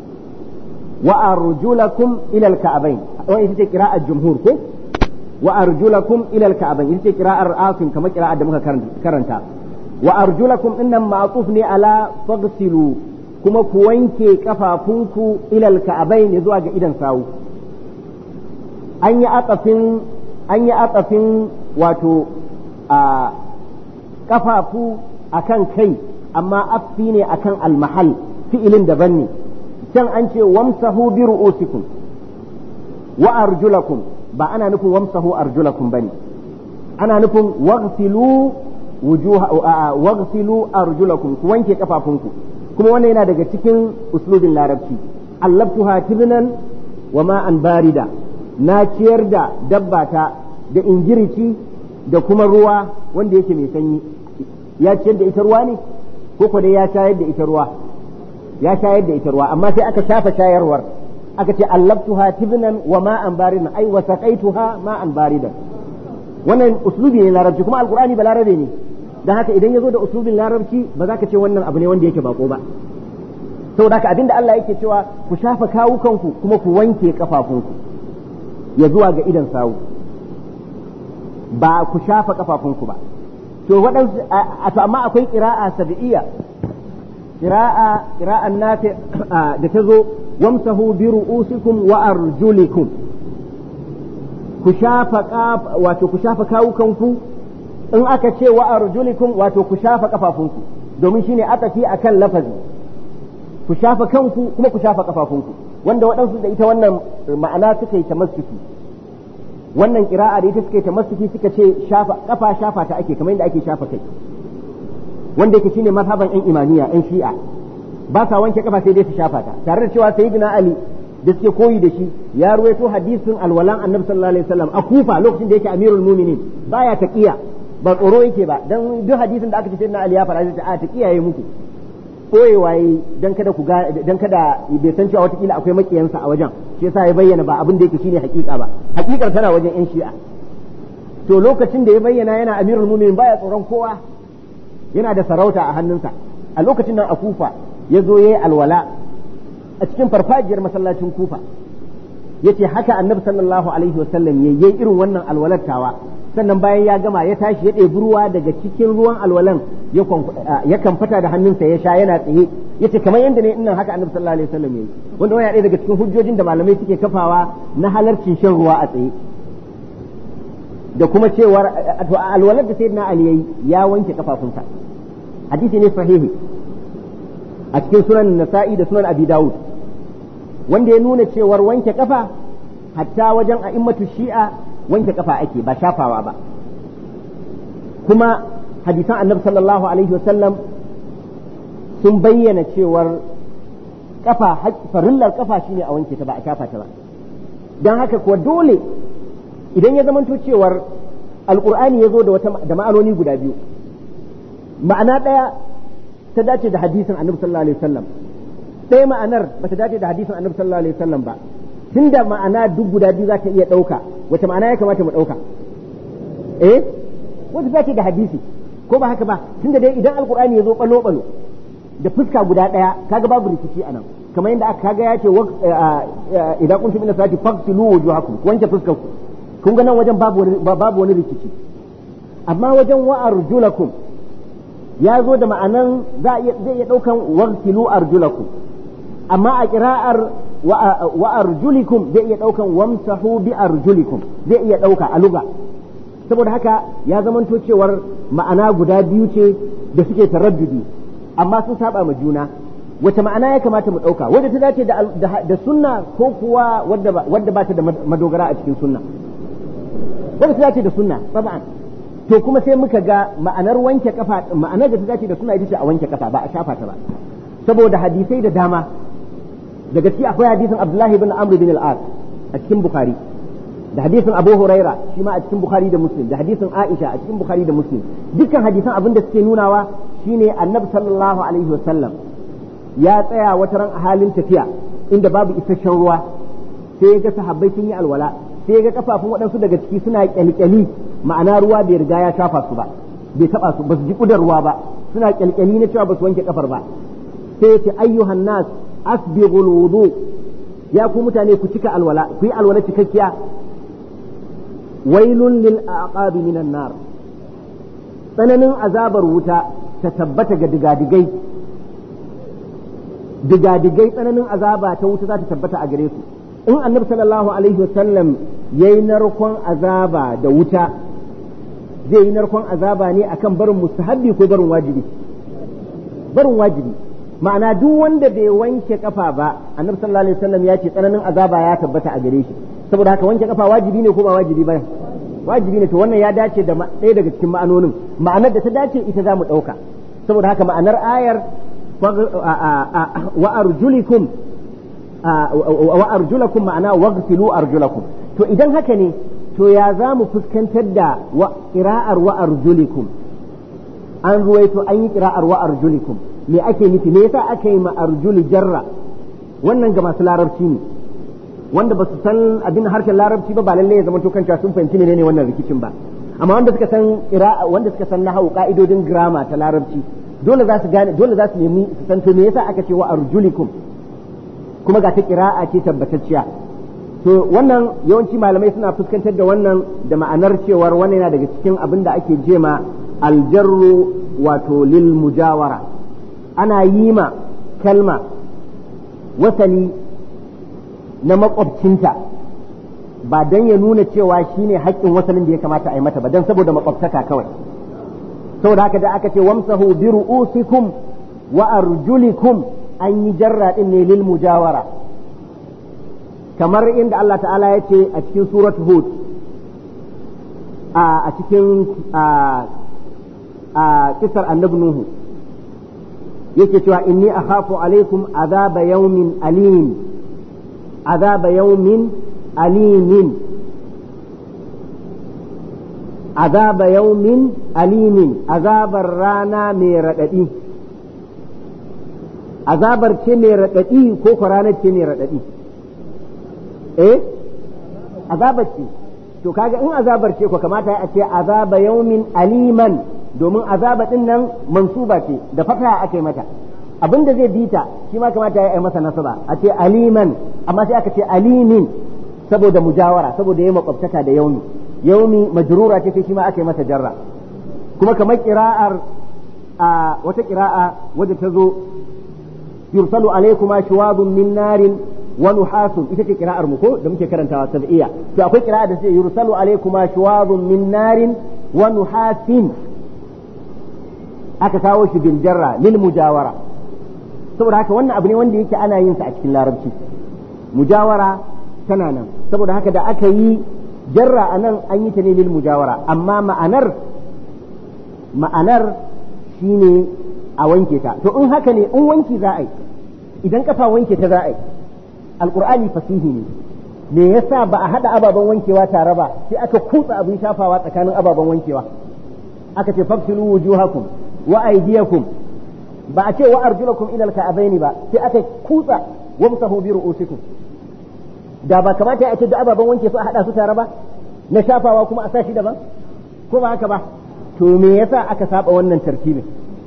wa arjulakum ila al-ka'bayn wannan ita ce qira'ar jumhur ko wa arjulakum ila al-ka'bayn ita ce qira'ar asim kamar qira'ar da muka karanta wa arjulakum innan ma'tuf ne ala faghsilu kuma ku wanke kafafunku ila al-ka'bayn zuwa ga idan sawu an yi atafin an yi atafin wato a kafafu akan kai amma affi ne akan almahal fi'ilin daban ne can an ce wamsahu bi ru'usikum wa arjulakum ba ana nufin wamsahu arjulakum bane ana nufin waghsilu wujuha waghsilu arjulakum ku wanke kafafunku kuma wannan yana daga cikin uslubin larabci allabtuha tibnan wa ma'an barida na ciyar da dabbata da ingirici da kuma ruwa wanda yake mai sanyi ya ciyar da ita ruwa ne ko ko dai ya shayar da ita ruwa ya shayar da ita ruwa amma sai aka shafa shayarwar aka ce allabtuha tibnan wa ma'an baridan ai wa saqaituha ma'an baridan wannan uslubi ne larabci kuma alqur'ani ba larabe ne dan haka idan yazo da uslubin larabci ba za ka ce wannan abu ne wanda yake bako ba saboda haka abinda Allah yake cewa ku shafa kawukanku kuma ku wanke kafafunku ya zuwa ga idan sawu ba ku shafa kafafunku ba to waɗansu to amma akwai ƙira'a sabi'iyya ƙira'a ƙira'an nafi da ta zo wamsahu bi ru'usikum wa arjulikum ku shafa wato ku shafa kawukanku in aka ce wa arjulikum wato ku shafa kafafunku domin shine atafi akan lafazi ku shafa kanku kuma ku shafa kafafunku wanda waɗansu da ita wannan ma'ana suka yi tamassuki wannan kira'a da ita suka yi tamassuki suka ce shafa kafa shafa ta ake kamar yadda ake shafa kai wanda yake shine mazhaban yan imaniya yan shi'a ba sa wanke kafa sai dai su shafa ta tare da cewa sayyidina ali da suke koyi da shi ya ruwaito hadisin alwalan annabi sallallahu alaihi wasallam a kufa lokacin da yake amirul mu'minin baya taqiya ba tsoro yake ba dan duk hadisin da aka ce sayyidina ali ya fara sai a taqiya yayi muku koyewa yi dan kada ku ga dan kada bai san cewa watakila akwai makiyansa a wajen shi yasa ya bayyana ba abin da yake shine hakika ba hakikar tana wajen yan shi'a to lokacin da ya bayyana yana amirul mu'minin baya tsoron kowa yana da sarauta a hannunsa a lokacin nan a kufa ya zo yayi alwala a cikin farfajiyar masallacin kufa yace haka annabi sallallahu alaihi wasallam yayi irin wannan alwalar tawa sannan bayan ya gama ya tashi ya ɗebi ruwa daga cikin ruwan alwalan ya kamfata da hannunsa ya sha yana tsaye yace kamar yadda ne innan haka annabi sallallahu alaihi wasallam yayi wanda wani ɗaya daga cikin hujjojin da malamai suke kafawa na halarcin shan ruwa a tsaye da kuma cewar alwalar da sayyidina ali yayi ya wanke kafafunsa hadisi ne sahihi a cikin sunan nasa'i da sunan abi dawud wanda ya nuna cewar wanke kafa hatta wajen a'immatu shi'a wanke kafa ake ba shafawa ba kuma hadisan annabi sallallahu alaihi wasallam sun bayyana cewar kafa farillar kafa shine a wanke ta ba a shafa ta ba don haka kuwa dole idan ya zamanto cewar alkur'ani ya zo da wata da ma'anoni guda biyu ma'ana ɗaya ta dace da hadisin annabi sallallahu alaihi wasallam ɗaya ma'anar ba ta dace da hadisin annabi sallallahu alaihi wasallam ba tunda ma'ana duk guda biyu za ta iya ɗauka wace ma'ana ya kamata mu ɗauka eh wata za da hadisi ko ba haka ba tunda dai idan alkur'ani ya zo balo balo da fuska guda ɗaya kaga babu rikici anan kamar yadda aka kaga ya ce idan kun ila salati faqtilu wujuhakum ku wanke fuskar ku kun ga nan wajen babu wani babu wani rikici amma wajen wa arjulakum ya zo da ma'anan zai iya ɗaukan wagsilu arjulakum amma a ƙira'ar wa arjulikum zai iya ɗaukan wamsahu bi arjulikum zai iya ɗauka a luga saboda haka ya zamanto cewar ma'ana guda biyu ce da suke taraddudi amma sun saba ma juna wace ma'ana ya kamata mu ɗauka wadda ta dace da sunna ko kuwa wadda ba ta da madogara a cikin sunna wadda ta dace da sunna sab'an to kuma sai muka ga ma'anar wanke kafa ma'anar da ta dace da sunna ita ce a wanke kafa ba a shafa ta ba saboda hadisai da dama daga ciki akwai hadisin Abdullahi bin Amr bin al-As a cikin Bukhari da hadisin Abu Huraira shi ma a cikin Bukhari da Muslim da hadisin Aisha a cikin Bukhari da Muslim dukkan hadisan abin da suke nunawa shine Annabi sallallahu alaihi wasallam ya tsaya wata ran a halin tafiya inda babu isasshen ruwa sai ya ga sahabbai sun yi alwala sai ya ga kafafun waɗansu daga ciki suna kyalkyali ma'ana ruwa bai riga ya shafa su ba bai taba su ba su ji kudar ruwa ba suna kyalkyali na cewa ba su wanke kafar ba sai ya ce ayyuhan nas asbighul wudu ya ku mutane ku cika alwala ku yi alwala cikakkiya wailun lil aqabi minan nar tsananin azabar wuta ta tabbata ga digadigai digadigai tsananin azaba ta wuta za ta tabbata a gare su in annabi sallallahu alaihi wasallam yayi narkon azaba da wuta zai yi narkon azaba ne akan barin mustahabbi ko barin wajibi barin wajibi ma'ana duk wanda bai wanke kafa ba annabi sallallahu alaihi wasallam ya ce tsananin azaba ya tabbata a gare shi saboda haka wanke kafa wajibi ne ko ba wajibi ba wajibi ne to wannan ya dace da ɗaya daga cikin ma'anonin ma'anar da ta dace ita za mu ɗauka saboda haka ma'anar ayar wa arjulikum wa arjulakum ma'ana waghsilu arjulakum to idan haka ne to ya za mu fuskantar da ƙira'ar wa arjulikum an ruwaito an yi ƙira'ar wa arjulikum me ake nufi me yasa aka yi ma arjuli jarra wannan ga masu larabci ne wanda ba su san abin harshen larabci ba ba lalle ya zama to kanta sun fahimci menene wannan rikicin ba amma wanda suka san ƙira'a wanda suka san nahawu ka'idodin grammar ta larabci dole za su gane dole za su nemi su san to me yasa aka ce wa arjulikum kuma ga ta ƙira'a ce tabbatacciya to wannan yawanci malamai suna fuskantar da wannan da ma'anar cewar wannan yana daga cikin abin da ake jema aljarru wato lil mujawara ana yi ma kalma wasali na makwabcinta ba don ya nuna cewa shine haƙƙin wasalin da ya kamata a yi mata ba don saboda makwabtaka kawai saboda haka da aka ce wamsahu bi ru'usikum wa arjulikum an yi jarra din ne lil mujawara kamar inda Allah ta'ala ya ce a cikin surat hud a cikin a kisar annabi nuhu yake cewa inni akhafu alaikum azaba yawmin alim azaba yawmin alimin azaba yawmin alimin azabar rana mai raɗaɗi azabar ce mai raɗaɗi ko ko ranar ce mai raɗaɗi eh azabar ce to kaga in azabar ce ko kamata a ce azaba yawmin aliman domin azaba din nan mansuba ce da fata aka yi mata abin da zai bita shi ma kamata ya yi masa nasaba a ce aliman amma sai aka ce alimin saboda mujawara saboda ya makwabtaka da yaumi yaumi majrura ce shi ma aka yi masa jarra kuma kamar kira'ar a wata kira'a wadda ta zo yursalu alaykuma shuwabun min narin wa nuhasun ita ce kira'ar mu ko da muke karantawa sab'iyya to akwai kira'a da ce yursalu alaykuma shuwabun min narin wa nuhasin aka kawo shi bil jarra lil mujawara saboda haka wannan abu ne wanda yake ana yin sa a cikin larabci mujawara tana nan saboda haka da aka yi jarra a nan an yi ta ne lil mujawara amma ma'anar ma'anar shine a wanke ta to in haka ne in wanki za a yi idan kafa wanke ta za a yi alqur'ani fasihi ne me yasa ba a hada ababen wankewa tare ba sai aka kutsa abin shafawa tsakanin ababen wankewa aka ce fafsilu wujuhakum wa aydiyakum ba a ce wa arjulakum ila alka'abaini ba sai aka kutsa wamsahu bi ru'usikum da ba kamata ya ce da ababen wanke su a hada su tare ba na shafawa kuma a sashi daban ko ba haka ba to me yasa aka saba wannan tartibin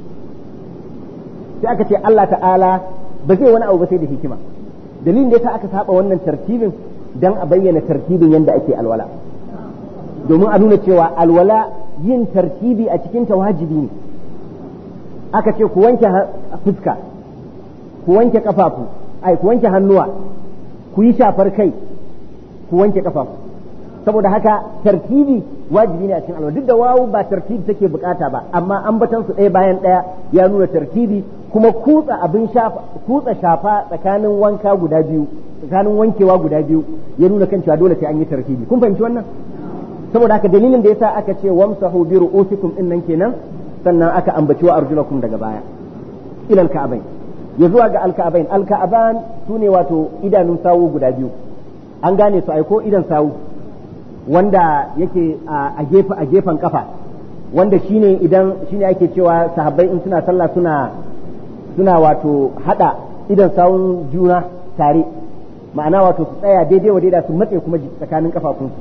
sai aka ce Allah ta'ala ba zai wani abu ba sai da hikima dalilin da yasa aka saba wannan tartibin dan a bayyana tartibin yanda ake alwala domin a nuna cewa alwala yin tartibi a cikin ta wajibi ne aka ce ku wanke fuska ku wanke kafafu ai ku wanke hannuwa ku yi shafar kai ku wanke kafafu saboda haka tartibi wajibi ne a cikin alwala duk da wawu ba tartibi take bukata ba amma ambatan su ɗaya bayan ɗaya ya nuna tartibi kuma kutsa abin shafa kutsa shafa tsakanin wanka guda biyu tsakanin wankewa guda biyu ya nuna kan cewa dole sai an yi tartibi kun fahimci wannan saboda haka dalilin da yasa aka ce wamsahu bi ru'usikum din nan kenan sannan aka ambaci wa arjulakum daga baya ilal ka'abain ya zuwa ga alka'abain alka'aban sune wato idanun sawu guda biyu an gane su aiko idan sawu wanda yake a gefe a gefen kafa wanda shine idan shine ake cewa sahabbai in suna sallah suna suna wato hada idan sawun juna tare ma'ana wato su tsaya daidai wa daidai su matse kuma tsakanin kafafunsu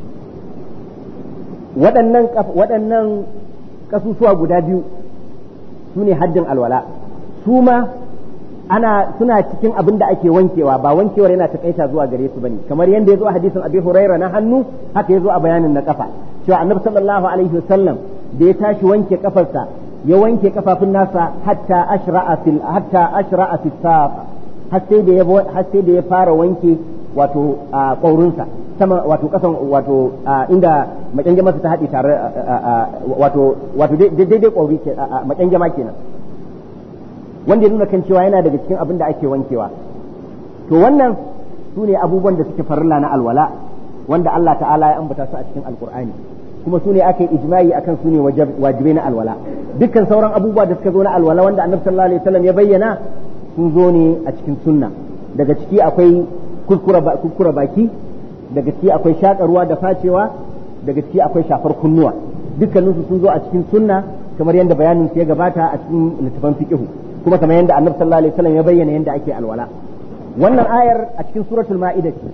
waɗannan waɗannan kasusuwa guda biyu su ne haddin alwala su ma ana suna cikin abin da ake wankewa ba wankewar yana takaita zuwa gare su bane kamar yadda ya zo a hadisin abi huraira na hannu haka ya zo a bayanin na kafa cewa annabi sallallahu alaihi wasallam da ya tashi wanke kafarsa ya wanke kafafun nasa hatta ashra'a fil hatta ashra'a fil saq har sai da ya har sai da ya fara wanke wato ƙaurinsa sama wato kasan wato inda makyange masa ta haɗe tare wato wato daidai ƙauri ke makyange ma kenan wanda ya nuna kan cewa yana daga cikin abin da ake wankewa to wannan su ne abubuwan da suke farilla na alwala wanda Allah ta'ala ya ambata su a cikin alkur'ani kuma su ne aka yi ijma'i akan su ne wajibai na alwala dukkan sauran abubuwa da suka zo na alwala wanda annabi sallallahu alaihi wasallam ya bayyana sun zo ne a cikin sunna daga ciki akwai kurkura baki daga ciki akwai shakarwa da facewa daga ciki akwai shafar kunnuwa dukkaninsu sun zo a cikin sunna kamar yadda bayanin su ya gabata a cikin littafan fiqh kuma kamar yadda annabi sallallahu alaihi wasallam ya bayyana yadda ake alwala wannan ayar a cikin suratul ma'ida ce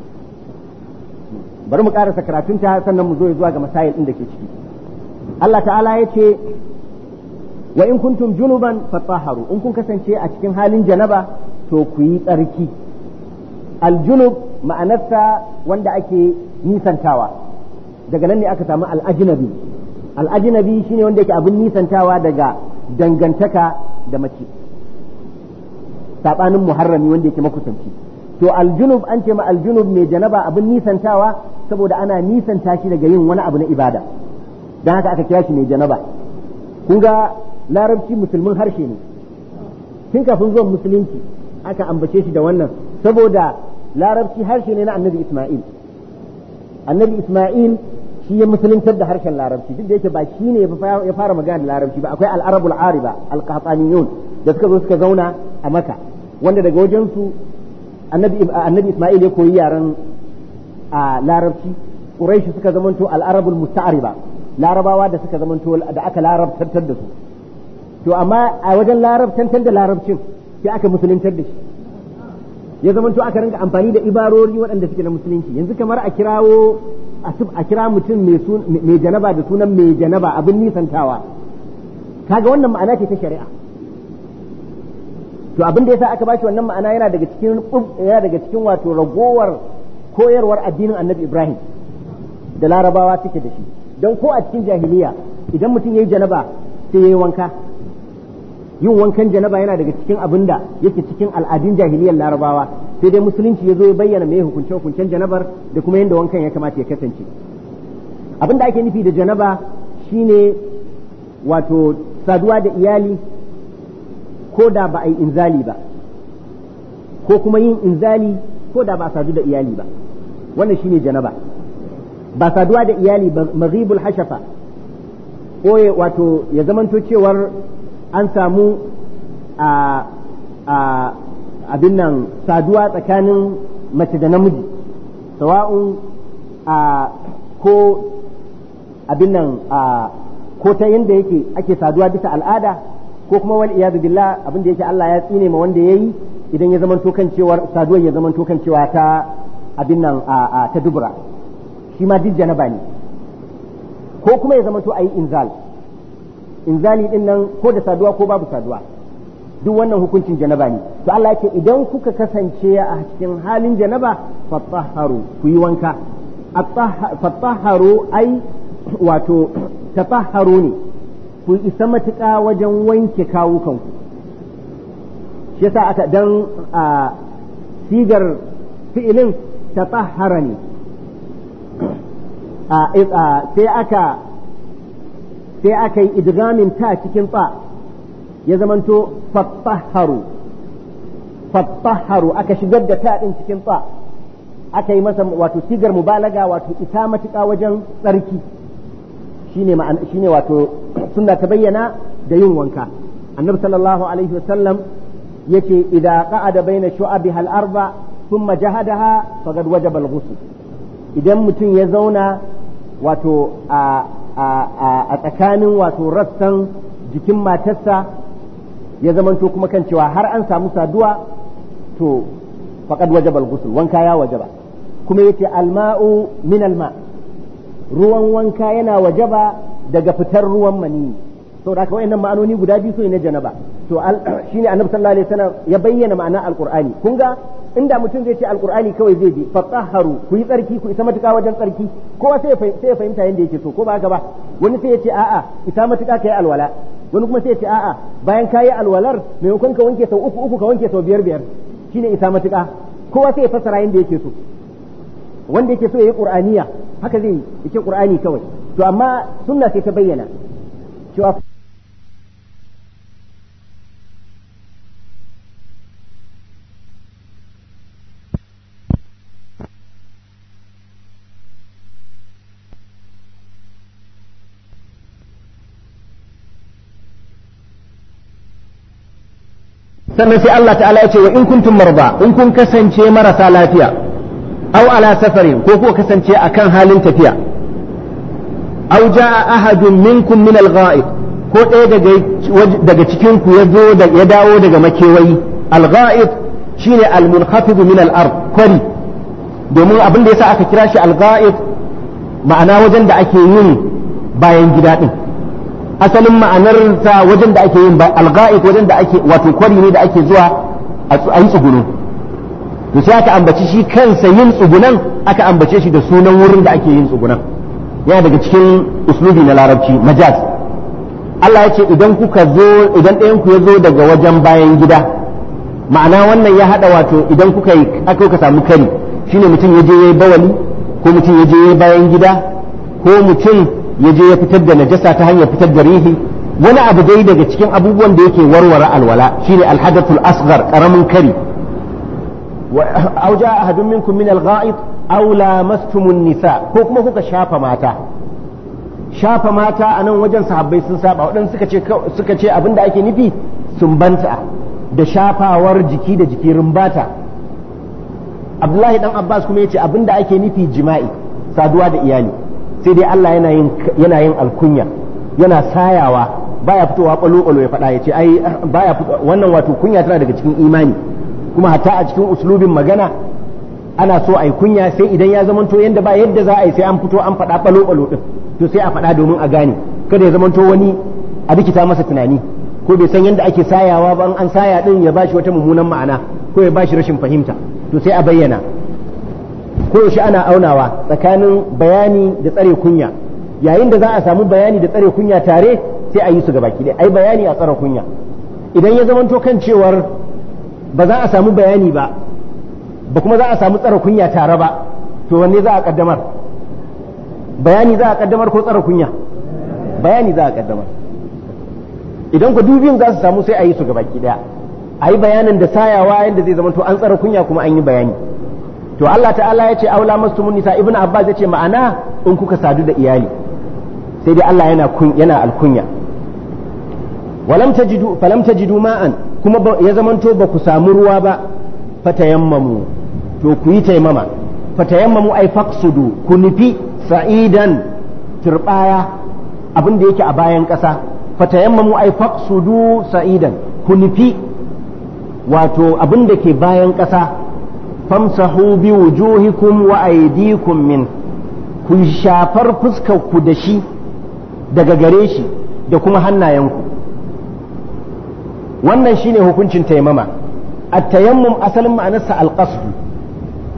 bari mu karasa karatunta sannan mu zo zuwa ga masail din da ke ciki Allah ta'ala ya ce wa in kuntum junuban fatahharu in kun kasance a cikin halin janaba to ku yi tsarki aljunub ma'anarsa wanda ake nisantawa daga nan ne aka samu al'ajnabi al'ajnabi shine wanda yake abin nisantawa daga dangantaka da mace sabanin muharrami wanda yake makusanci to aljunub an ce ma aljunub mai janaba abin nisantawa saboda ana nisanta shi daga yin wani abu na ibada don haka aka kira shi mai janaba kun ga larabci musulmin harshe ne tun kafin zuwan musulunci aka ambace shi da wannan saboda larabci harshe ne na annabi isma'il annabi isma'il shi ya musuluntar da harshen larabci duk da yake ba shi ne ya fara magana da larabci ba akwai al'arabul ariba al-qahtaniyun da suka zo suka zauna a maka wanda daga wajen su annabi isma'il ya koyi yaren a larabci quraish suka zamanto al'arabul musta'riba larabawa da suka zamanto da aka larabtantar da su to amma a wajen larabtantar da larabcin sai aka musuluntar da shi ya zamanto aka rinka amfani da ibarori waɗanda suke na musulunci yanzu kamar a kirawo a kira mutum mai janaba da sunan mai janaba abin nisantawa kaga wannan ma'ana ce ta shari'a to abin da yasa aka bashi wannan ma'ana yana daga cikin yana daga cikin wato ragowar koyarwar addinin Annabi Ibrahim da Larabawa suke da shi don ko a cikin jahiliya idan mutum yayi janaba sai yayi wanka yin wankan janaba yana daga cikin abin da yake cikin al'adun jahiliyar Larabawa sai dai musulunci ya zo ya bayyana mai hukunce hukuncen janabar da kuma yadda wankan ya kamata ya kasance abin da ake nufi da janaba shine wato saduwa da iyali ko da ba a yi inzali ba ko kuma yin inzali ko da ba a sadu da iyali ba wannan shine janaba ba saduwa da iyali ba maghibul hashafa ko wato ya zamanto cewar an samu a abin nan saduwa tsakanin mace da namiji sawa'un a ko abin nan a ko ta yanda yake ake saduwa bisa al'ada ko kuma wal iyadu billah abin da yake Allah ya tsine ma wanda yayi idan ya zamanto kan cewar saduwar ya zamanto kan cewa ta abin nan a ta dubura shi ma duk janaba ne ko kuma ya zamanto ayi inzal inzali din nan ko da saduwa ko babu saduwa duk wannan hukuncin janaba ne to Allah yake idan kuka kasance a cikin halin janaba fatahharu ku yi wanka fatahharu ai wato tatahharu ne ku isa matuƙa wajen wanke kawukanku shi yasa aka dan a sigar fi'ilin ta tsahara ne sai aka sai aka yi idgamin ta cikin tsa ya zamanto fattaharu fattaharu aka shigar da ta din cikin tsa aka yi masa wato sigar mubalaga wato ita matuƙa wajen tsarki shine ma'ana shine wato sunna ta bayyana da yin wanka annabi sallallahu alaihi wasallam yace idza qa'ada baina shu'abiha al-arba thumma jahadaha faqad wajaba al-ghusl idan mutum ya zauna wato a a tsakanin wato rassan jikin matarsa ya zamanto kuma kan cewa har an samu saduwa to faqad wajaba al-ghusl wanka ya wajaba kuma yace al-ma'u min al-ma' ruwan wanka yana wajaba daga fitar ruwan mani to da wayannan ma'anoni guda biyu su ne na janaba to shine annabi sallallahu alaihi wasallam ya bayyana ma'ana alqur'ani kun ga inda mutum zai ce alqur'ani kawai zai bi fatahharu ku yi tsarki ku isa matuƙa wajen tsarki kowa sai sai ya fahimta yanda yake so ko ba haka ba wani sai ya ce a'a isa matuƙa kai alwala wani kuma sai ya ce a'a bayan kayi alwalar maimakon ka wanke sau uku uku ka wanke sau biyar biyar shine isa matuƙa kowa sai ya fassara yanda yake so wanda yake so ya yi qur'aniya haka zai yi yake qur'ani kawai to amma sunna sai ta bayyana cewa sannan sai Allah ta'ala ya ce wa in kuntum marba in kun kasance marasa lafiya aw ala safarin ko kuka kasance akan halin tafiya aw jaa ahadun minkum min al-gha'ib ko ɗaya daga daga cikin ku ya zo ya dawo daga makewayi al-gha'ib shine al-munkhafid min al-ard kwari domin abin da yasa aka kira shi al-gha'ib ma'ana wajen da ake yin bayan gida din asalin ma'anar ta wajen da ake yin al-gha'ib wajen da ake wato kwari ne da ake zuwa a yi tsuguno to sai aka ambaci shi kansa yin tsugunan aka ambace shi da sunan wurin da ake yin tsugunan yana daga cikin uslubi na larabci majaz Allah ya ce idan kuka zo idan ɗayan ku ya zo daga wajen bayan gida ma'ana wannan ya hada wato idan kuka yi aka kuka samu kari shine mutum ya je yayi bawali ko mutum ya je yayi bayan gida ko mutum ya je ya fitar da najasa ta hanyar fitar da rihi wani abu dai daga cikin abubuwan da yake warware alwala shine alhadathul asghar karamin kari أو جاء أحد منكم من الغائط أو لامستم النساء ko kuma kuka shafa mata shafa mata a nan wajen sahabbai sun saba waɗanda suka ce suka ce abinda ake nufi sumbanta da shafawar jiki da jiki rumbata Abdullahi dan Abbas kuma yace abinda ake nufi jima'i saduwa da iyali sai dai Allah yana yin yana yin alkunya yana sayawa baya fitowa kwalo ya faɗa yace ai baya wannan wato kunya tana daga cikin imani kuma hatta a cikin uslubin magana ana so a yi kunya sai idan ya zamanto yadda ba yadda za a yi sai an fito an faɗa ɓalo ɓalo ɗin to sai a faɗa domin a gane kada ya zamanto wani a rikita masa tunani ko bai san yadda ake sayawa ba an saya ɗin ya bashi wata mummunan ma'ana ko ya bashi rashin fahimta to sai a bayyana ko yaushe ana aunawa tsakanin bayani da tsare kunya yayin da za a samu bayani da tsare kunya tare sai a yi su gabaki ɗaya ai bayani a tsare kunya idan ya zamanto kan cewar ba za a samu bayani ba ba kuma za a samu tsara kunya tare ba to wanne za a kaddamar bayani za a kaddamar ko tsara kunya bayani za a kaddamar idan ku dubin za su samu sai a yi su gabaki daya a yi bayanin da sayawa yadda zai zama to an tsara kunya kuma an yi bayani to Allah ta'ala ya ce aula mastumun nisa ibnu abbas ya ce ma'ana in kuka sadu da iyali sai dai Allah yana yana alkunya walam tajidu falam tajidu ma'an kuma ya zamanto ba ku samu ruwa ba fatayammamu to ku yi taimama fatayammamu ai faqsudu ku nufi sa'idan turbaya abin da yake a bayan ƙasa fatayammamu ai faqsudu sa'idan ku nufi wato abin da ke bayan ƙasa famsahu bi wujuhikum wa aydikum min ku shafar fuskar ku da shi daga gare shi da kuma hannayenku wannan shine hukuncin taimama at-tayammum asalin ma'anarsa al-qasd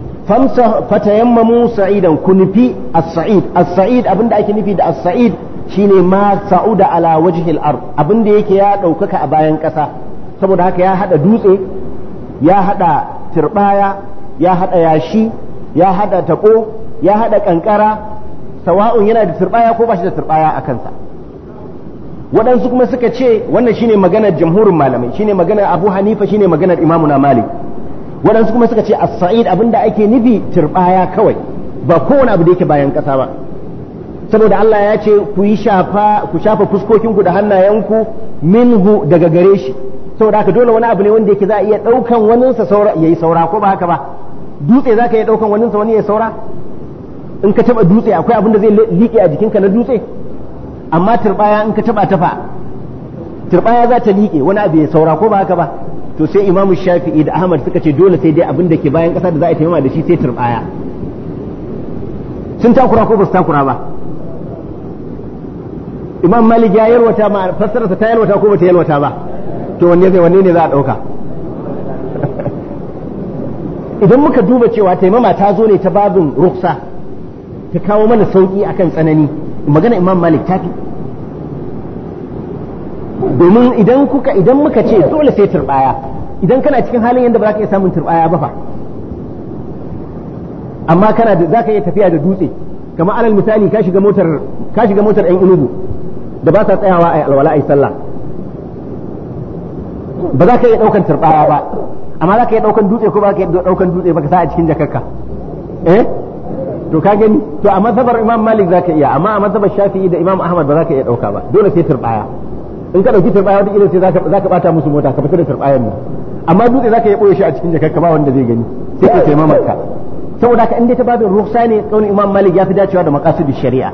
famsa fatayammamu sa'idan ku nufi as-sa'id as-sa'id abinda ake nufi da as-sa'id shine ma sa'uda ala wajhil ard abin da yake ya ɗaukaka a bayan ƙasa saboda haka ya haɗa dutse ya haɗa turbaya ya haɗa yashi ya haɗa taɓo ya haɗa ƙanƙara sawa'un yana da turbaya ko ba shi da turbaya a kansa waɗansu kuma suka ce wannan shine maganar jamhurin malamai shine maganar abu hanifa shine maganar imamuna malik waɗansu kuma suka ce as-sa'id abinda ake nufi turbaya kawai ba kowane abu da yake bayan ƙasa ba saboda Allah ya ce ku yi shafa ku shafa fuskokinku da hannayenku minhu daga gare shi saboda haka dole wani abu ne wanda yake za a iya ɗaukan waninsa saura yayi saura ko ba haka ba dutse za ka iya ɗaukan waninsa wani ya saura in ka taɓa dutse akwai abin da zai liƙe a jikinka na dutse amma turbaya in ka taɓa tafa turbaya za ta liƙe wani abu ya saura ko ba haka ba to sai imamu shafi'i da ahmad suka ce dole sai dai abin da ke bayan ƙasa da za a taimama da shi sai turbaya sun takura ko ba su takura ba imam malik ya yalwata ma fassararsa ta yalwata ko ba ta yalwata ba to wanne zai wanne ne za a ɗauka idan muka duba cewa taimama ta zo ne ta babin ruksa ta kawo mana sauƙi akan tsanani magana imam malik ta fi domin idan kuka idan muka ce dole sai turbaya idan kana cikin halin yadda ba za ka iya samun turbaya ba fa amma kana da za ka iya tafiya da dutse kamar alal misali ka shiga motar ka shiga motar ɗan inugu da ba sa tsayawa a alwala a sallah ba za ka iya ɗaukan turbaya ba amma za ka iya ɗaukan dutse ko ba ka iya ɗaukan dutse ba ka sa a cikin jakarka eh to ka gani to a mazhabar imam malik za ka iya amma a mazhabar shafi'i da imam ahmad ba za ka iya ɗauka ba dole sai turbaya in ka ɗauki turbaya wata kila sai za ka bata musu mota ka fita da turbayan nan amma dutse za ka iya ɓoye shi a cikin jakarka ba wanda zai gani sai ka taimama ka saboda haka in dai ta babin ruhsa ne kaunin imam malik ya fi dacewa da maqasid shari'a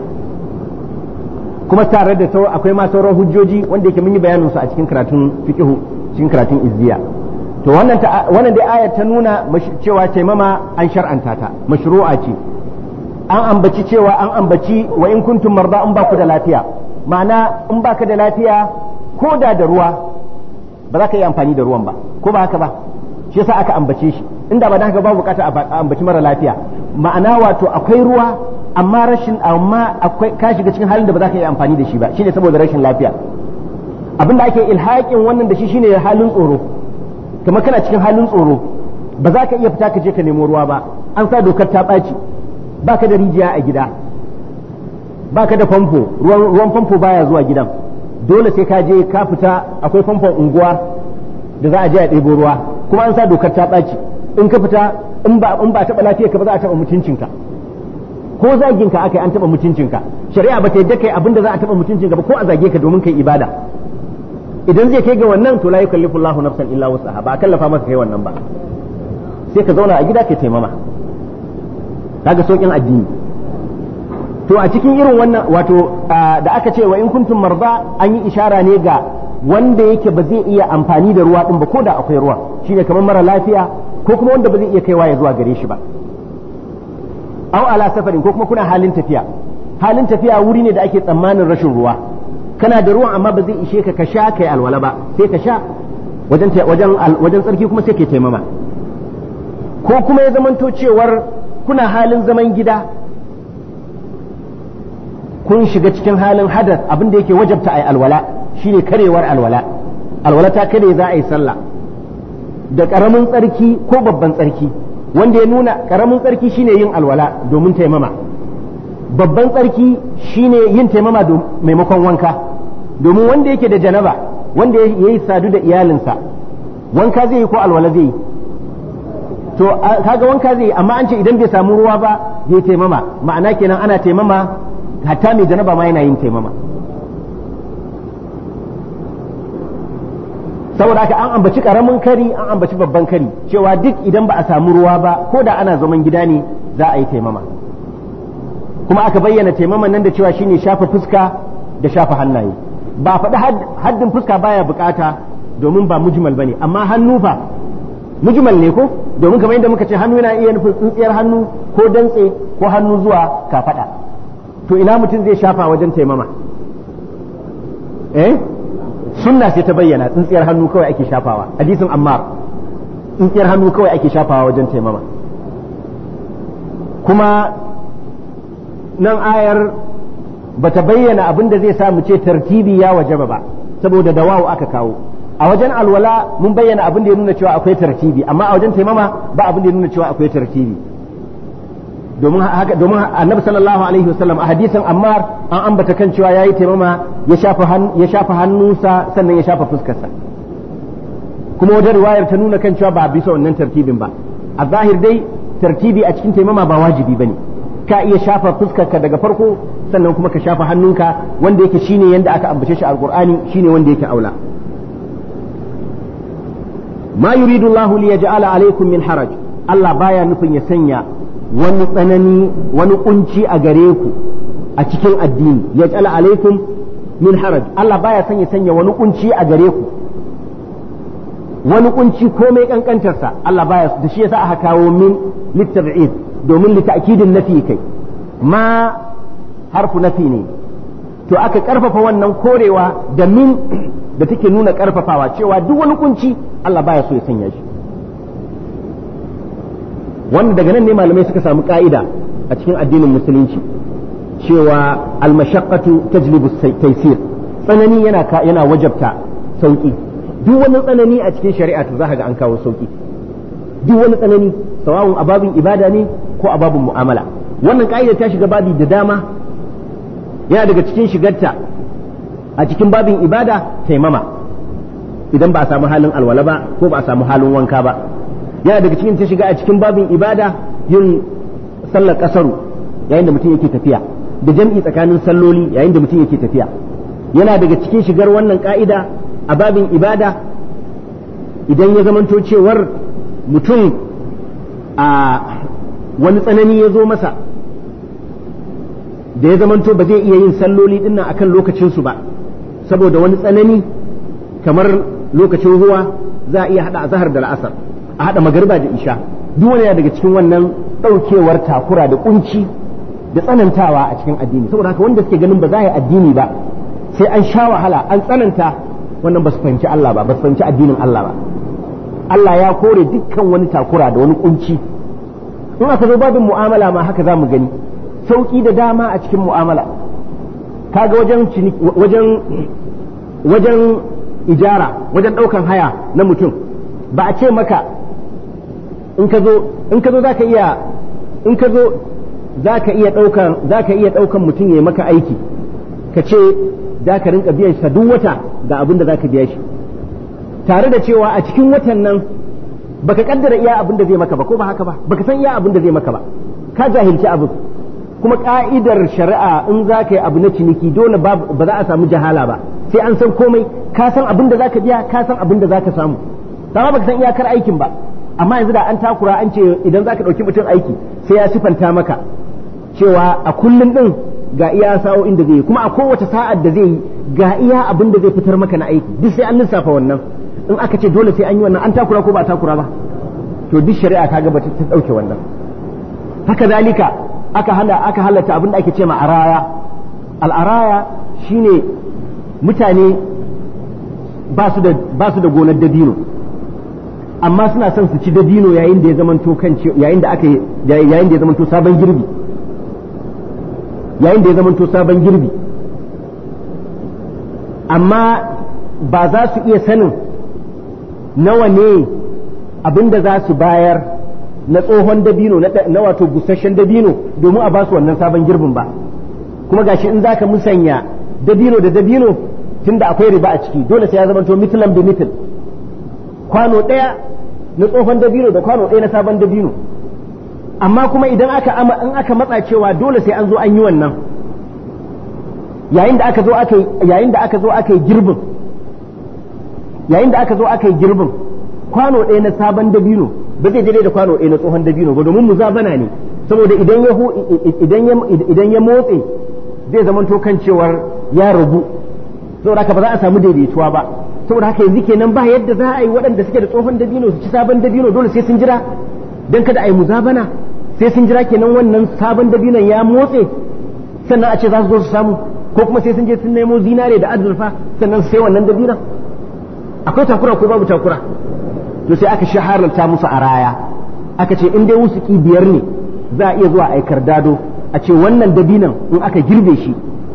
kuma tare da sau akwai ma sauran hujjoji wanda yake mun yi bayanin su a cikin karatun fiqhu cikin karatun izziya to wannan ta wannan dai ayar ta nuna cewa taimama an shar'anta ta mashru'a ce an ambaci cewa an ambaci wa in kuntum marda in ba ku da lafiya ma'ana in baka da lafiya ko da da ruwa ba za ka yi amfani da ruwan ba ko ba haka ba shi yasa aka ambace shi inda ba da haka ba bukata a ambaci mara lafiya ma'ana wato akwai ruwa amma rashin amma akwai ka shiga cikin halin da ba za ka yi amfani da shi ba shine saboda rashin lafiya abin da ake ilhaƙin wannan da shi shine halin tsoro kamar kana cikin halin tsoro ba za ka iya fita ka je ka nemo ruwa ba an sa dokar ta ɓaci ba ka da rijiya a gida ba ka da famfo ruwan famfo baya zuwa gidan dole sai ka je ka fita akwai famfon unguwa da za a je a ɗebo ruwa kuma an sa dokar ta ɓaci in ka fita in ba in ba taɓa lafiyar ka ba za a taɓa mutuncinka ko zagin ka aka yi an taɓa mutuncinka shari'a ba ta yadda kai abin da za a taɓa mutuncinka ba ko a zage ka domin kai ibada idan zai kai ga wannan to la yukallifu Allahu nafsan illa wusaha ba a kallafa maka kai wannan ba sai ka zauna a gida ka taimama kaga saukin addini to a cikin irin wannan wato da aka ce wa in kuntum marda an yi ishara ne ga wanda yake ba zai iya amfani da ruwa din ba ko da akwai ruwa shine kamar mara lafiya ko kuma wanda ba zai iya kaiwa ya zuwa gare shi ba aw ala safarin ko kuma kuna halin tafiya halin tafiya wuri ne da ake tsammanin rashin ruwa kana da ruwan amma ba zai ishe ka ka sha kai alwala ba sai ka sha wajen wajen wajen tsarki kuma sai ke taimama ko kuma ya zamanto cewar kuna halin zaman gida kun shiga cikin halin hadas abin da yake wajabta ai alwala shine karewar alwala alwala ta kare za a yi sallah da karamin tsarki ko babban tsarki wanda ya nuna karamin tsarki shine yin alwala domin taimama babban tsarki shine yin taimama maimakon wanka domin wanda yake da janaba wanda ya yi sadu da iyalinsa wanka zai yi ko alwala zai yi to kaga wanka zai yi amma an ce idan bai samu ruwa ba ya taimama ma'ana kenan ana taimama hatta mai janaba ma yana yin taimama saboda haka an ambaci karamin kari an ambaci babban kari cewa duk idan ba a samu ruwa ba ko da ana zaman gida ne za a yi taimama kuma aka bayyana taimaman nan da cewa shine shafa fuska da shafa hannaye ba faɗi haddin fuska baya bukata domin ba mujmal bane amma hannu fa mujmal ne ko domin kamar yadda muka ce hannu yana iya nufin tsintsiyar hannu ko dantse ko hannu zuwa kafada to ina mutum zai shafa wajen taimama eh sunna sai ta bayyana tsintsiyar hannu kawai ake shafawa hadisin ammar tsintsiyar hannu kawai ake shafawa wajen taimama kuma nan ayar bata bayyana abin da zai sa mu ce tartibi ya wajaba ba saboda da wawu aka kawo a wajen alwala mun bayyana abin da ya nuna cewa akwai tartibi amma a wajen taimama ba abin da ya nuna cewa akwai tartibi domin haka domin annabi sallallahu alaihi wasallam a hadisin ammar an ambata kan cewa yayi taimama ya shafa ya shafa hannunsa sannan ya shafa fuskarsa kuma wajen riwayar ta nuna kan cewa ba bisa wannan tartibin ba a zahir dai tartibi a cikin taimama ba wajibi bane ka iya shafa fuskarka daga farko sannan kuma ka shafa hannunka wanda yake shine yanda aka ambace shi alqur'ani shine wanda yake aula ma yuridu Allahu li yaj'ala alaykum min haraj Allah baya nufin ya sanya wani tsanani wani kunci a gare ku a cikin addini yaj'ala alaykum min haraj Allah baya son ya sanya wani kunci a gare ku wani kunci komai kankantarsa Allah baya da shi yasa aka kawo min litab'id domin lita'kidin nafi kai ma harfu nafi ne to aka karfafa wannan korewa da min da take nuna karfafawa cewa duk wani kunci Allah baya so ya sanya shi wanda daga nan ne malamai suka samu ka'ida a cikin addinin musulunci cewa almashaqqatu tajlibu taysir tsanani yana yana wajabta sauki duk wani tsanani a cikin shari'a to zaka ga an kawo sauki duk wani tsanani sawawun a babin ibada ne ko a babin mu'amala wannan ka'ida ta shiga babi da dama yana daga cikin shigarta a cikin babin ibada taimama idan ba a samu halin alwala ba ko ba a samu halin wanka ba yana daga cikin ta shiga a cikin babin ibada yin sallar kasaru yayin da mutum yake tafiya da jam'i tsakanin salloli yayin da mutum yake tafiya yana daga cikin shigar wannan ka'ida a babin ibada idan ya zamanto cewar mutum a wani tsanani ya zo masa da ya zamanto ba zai iya yin salloli dinnan akan lokacinsu ba saboda wani tsanani kamar lokacin ruwa za a iya hada azhar da la'asar a hada magariba da isha duk wani daga cikin wannan daukewar takura da kunci da tsanantawa a cikin addini saboda haka wanda suke ganin ba za a yi addini ba sai an sha wahala an tsananta wannan ba su fahimci Allah ba ba su fahimci addinin Allah ba Allah ya kore dukkan wani takura da wani kunci in aka zo babin mu'amala ma haka za mu gani sauki da dama a cikin mu'amala kaga wajen wajen wajen ijara wajen ɗaukan haya na mutum ba a ce maka in ka zo in ka zo zaka iya in ka zo zaka iya ɗaukan zaka iya ɗaukan mutum ya maka aiki ka ce za ka rinka biyan sa duk wata ga abin da zaka biya shi tare da cewa a cikin watan nan baka kaddara iya abin da zai maka ba ko ba haka ba baka san iya abin da zai maka ba ka jahilci abin kuma ka'idar shari'a in za ka yi abu na ciniki dole ba za a samu jahala ba sai an san komai ka san abin da za ka biya ka san abin da za ka samu sama baka san iyakar aikin ba amma yanzu da an takura an ce idan za ka ɗauki mutum aiki sai ya sifanta maka cewa a kullum ɗin ga iya sa'o'in da zai yi kuma a kowace sa'ar da zai yi ga iya abin da zai fitar maka na aiki duk sai an lissafa wannan in aka ce dole sai an yi wannan an takura ko ba takura ba to duk shari'a ta ga ta ɗauke wannan haka zalika aka hana aka halatta abin da ake ce ma araya al'araya shine mutane ba su da ba su da gonar dabino amma suna son su ci dabino yayin da ya zamanto kan yayin da aka yayin da ya zamanto sabon girbi yayin da ya zamanto sabon girbi amma ba za su iya sanin nawa ne abin da za su bayar na tsohon dabino na wato busasshen dabino domin a ba su wannan sabon girbin ba kuma gashi in zaka musanya dabino da dabino tunda akwai riba a ciki dole sai ya zama to mitlan bi mitl kwano ɗaya na tsohon dabino da kwano ɗaya na sabon dabino amma kuma idan aka in aka matsa cewa dole sai an zo an yi wannan yayin da aka zo aka yayin da aka zo aka yi girbin yayin da aka zo aka yi girbin kwano ɗaya na sabon dabino ba zai daidai da kwano ɗaya na tsohon dabino ba domin muzabana ne saboda idan ya idan ya idan ya motse zai zama to kan cewar ya rabu saboda haka ba za a samu daidaituwa ba saboda haka yanzu kenan ba yadda za a yi waɗanda suke da tsohon dabino su ci sabon dabino dole sai sun jira dan kada a yi muzabana sai sun jira kenan wannan sabon dabinon ya motse sannan a ce za su zo su samu ko kuma sai sun je sun nemo zinare da azurfa sannan sai wannan dabinon akwai takura ko babu takura to sai aka shahararta musu a raya aka ce in dai wusuki biyar ne za a iya zuwa aikar dado a ce wannan dabinan in aka girbe shi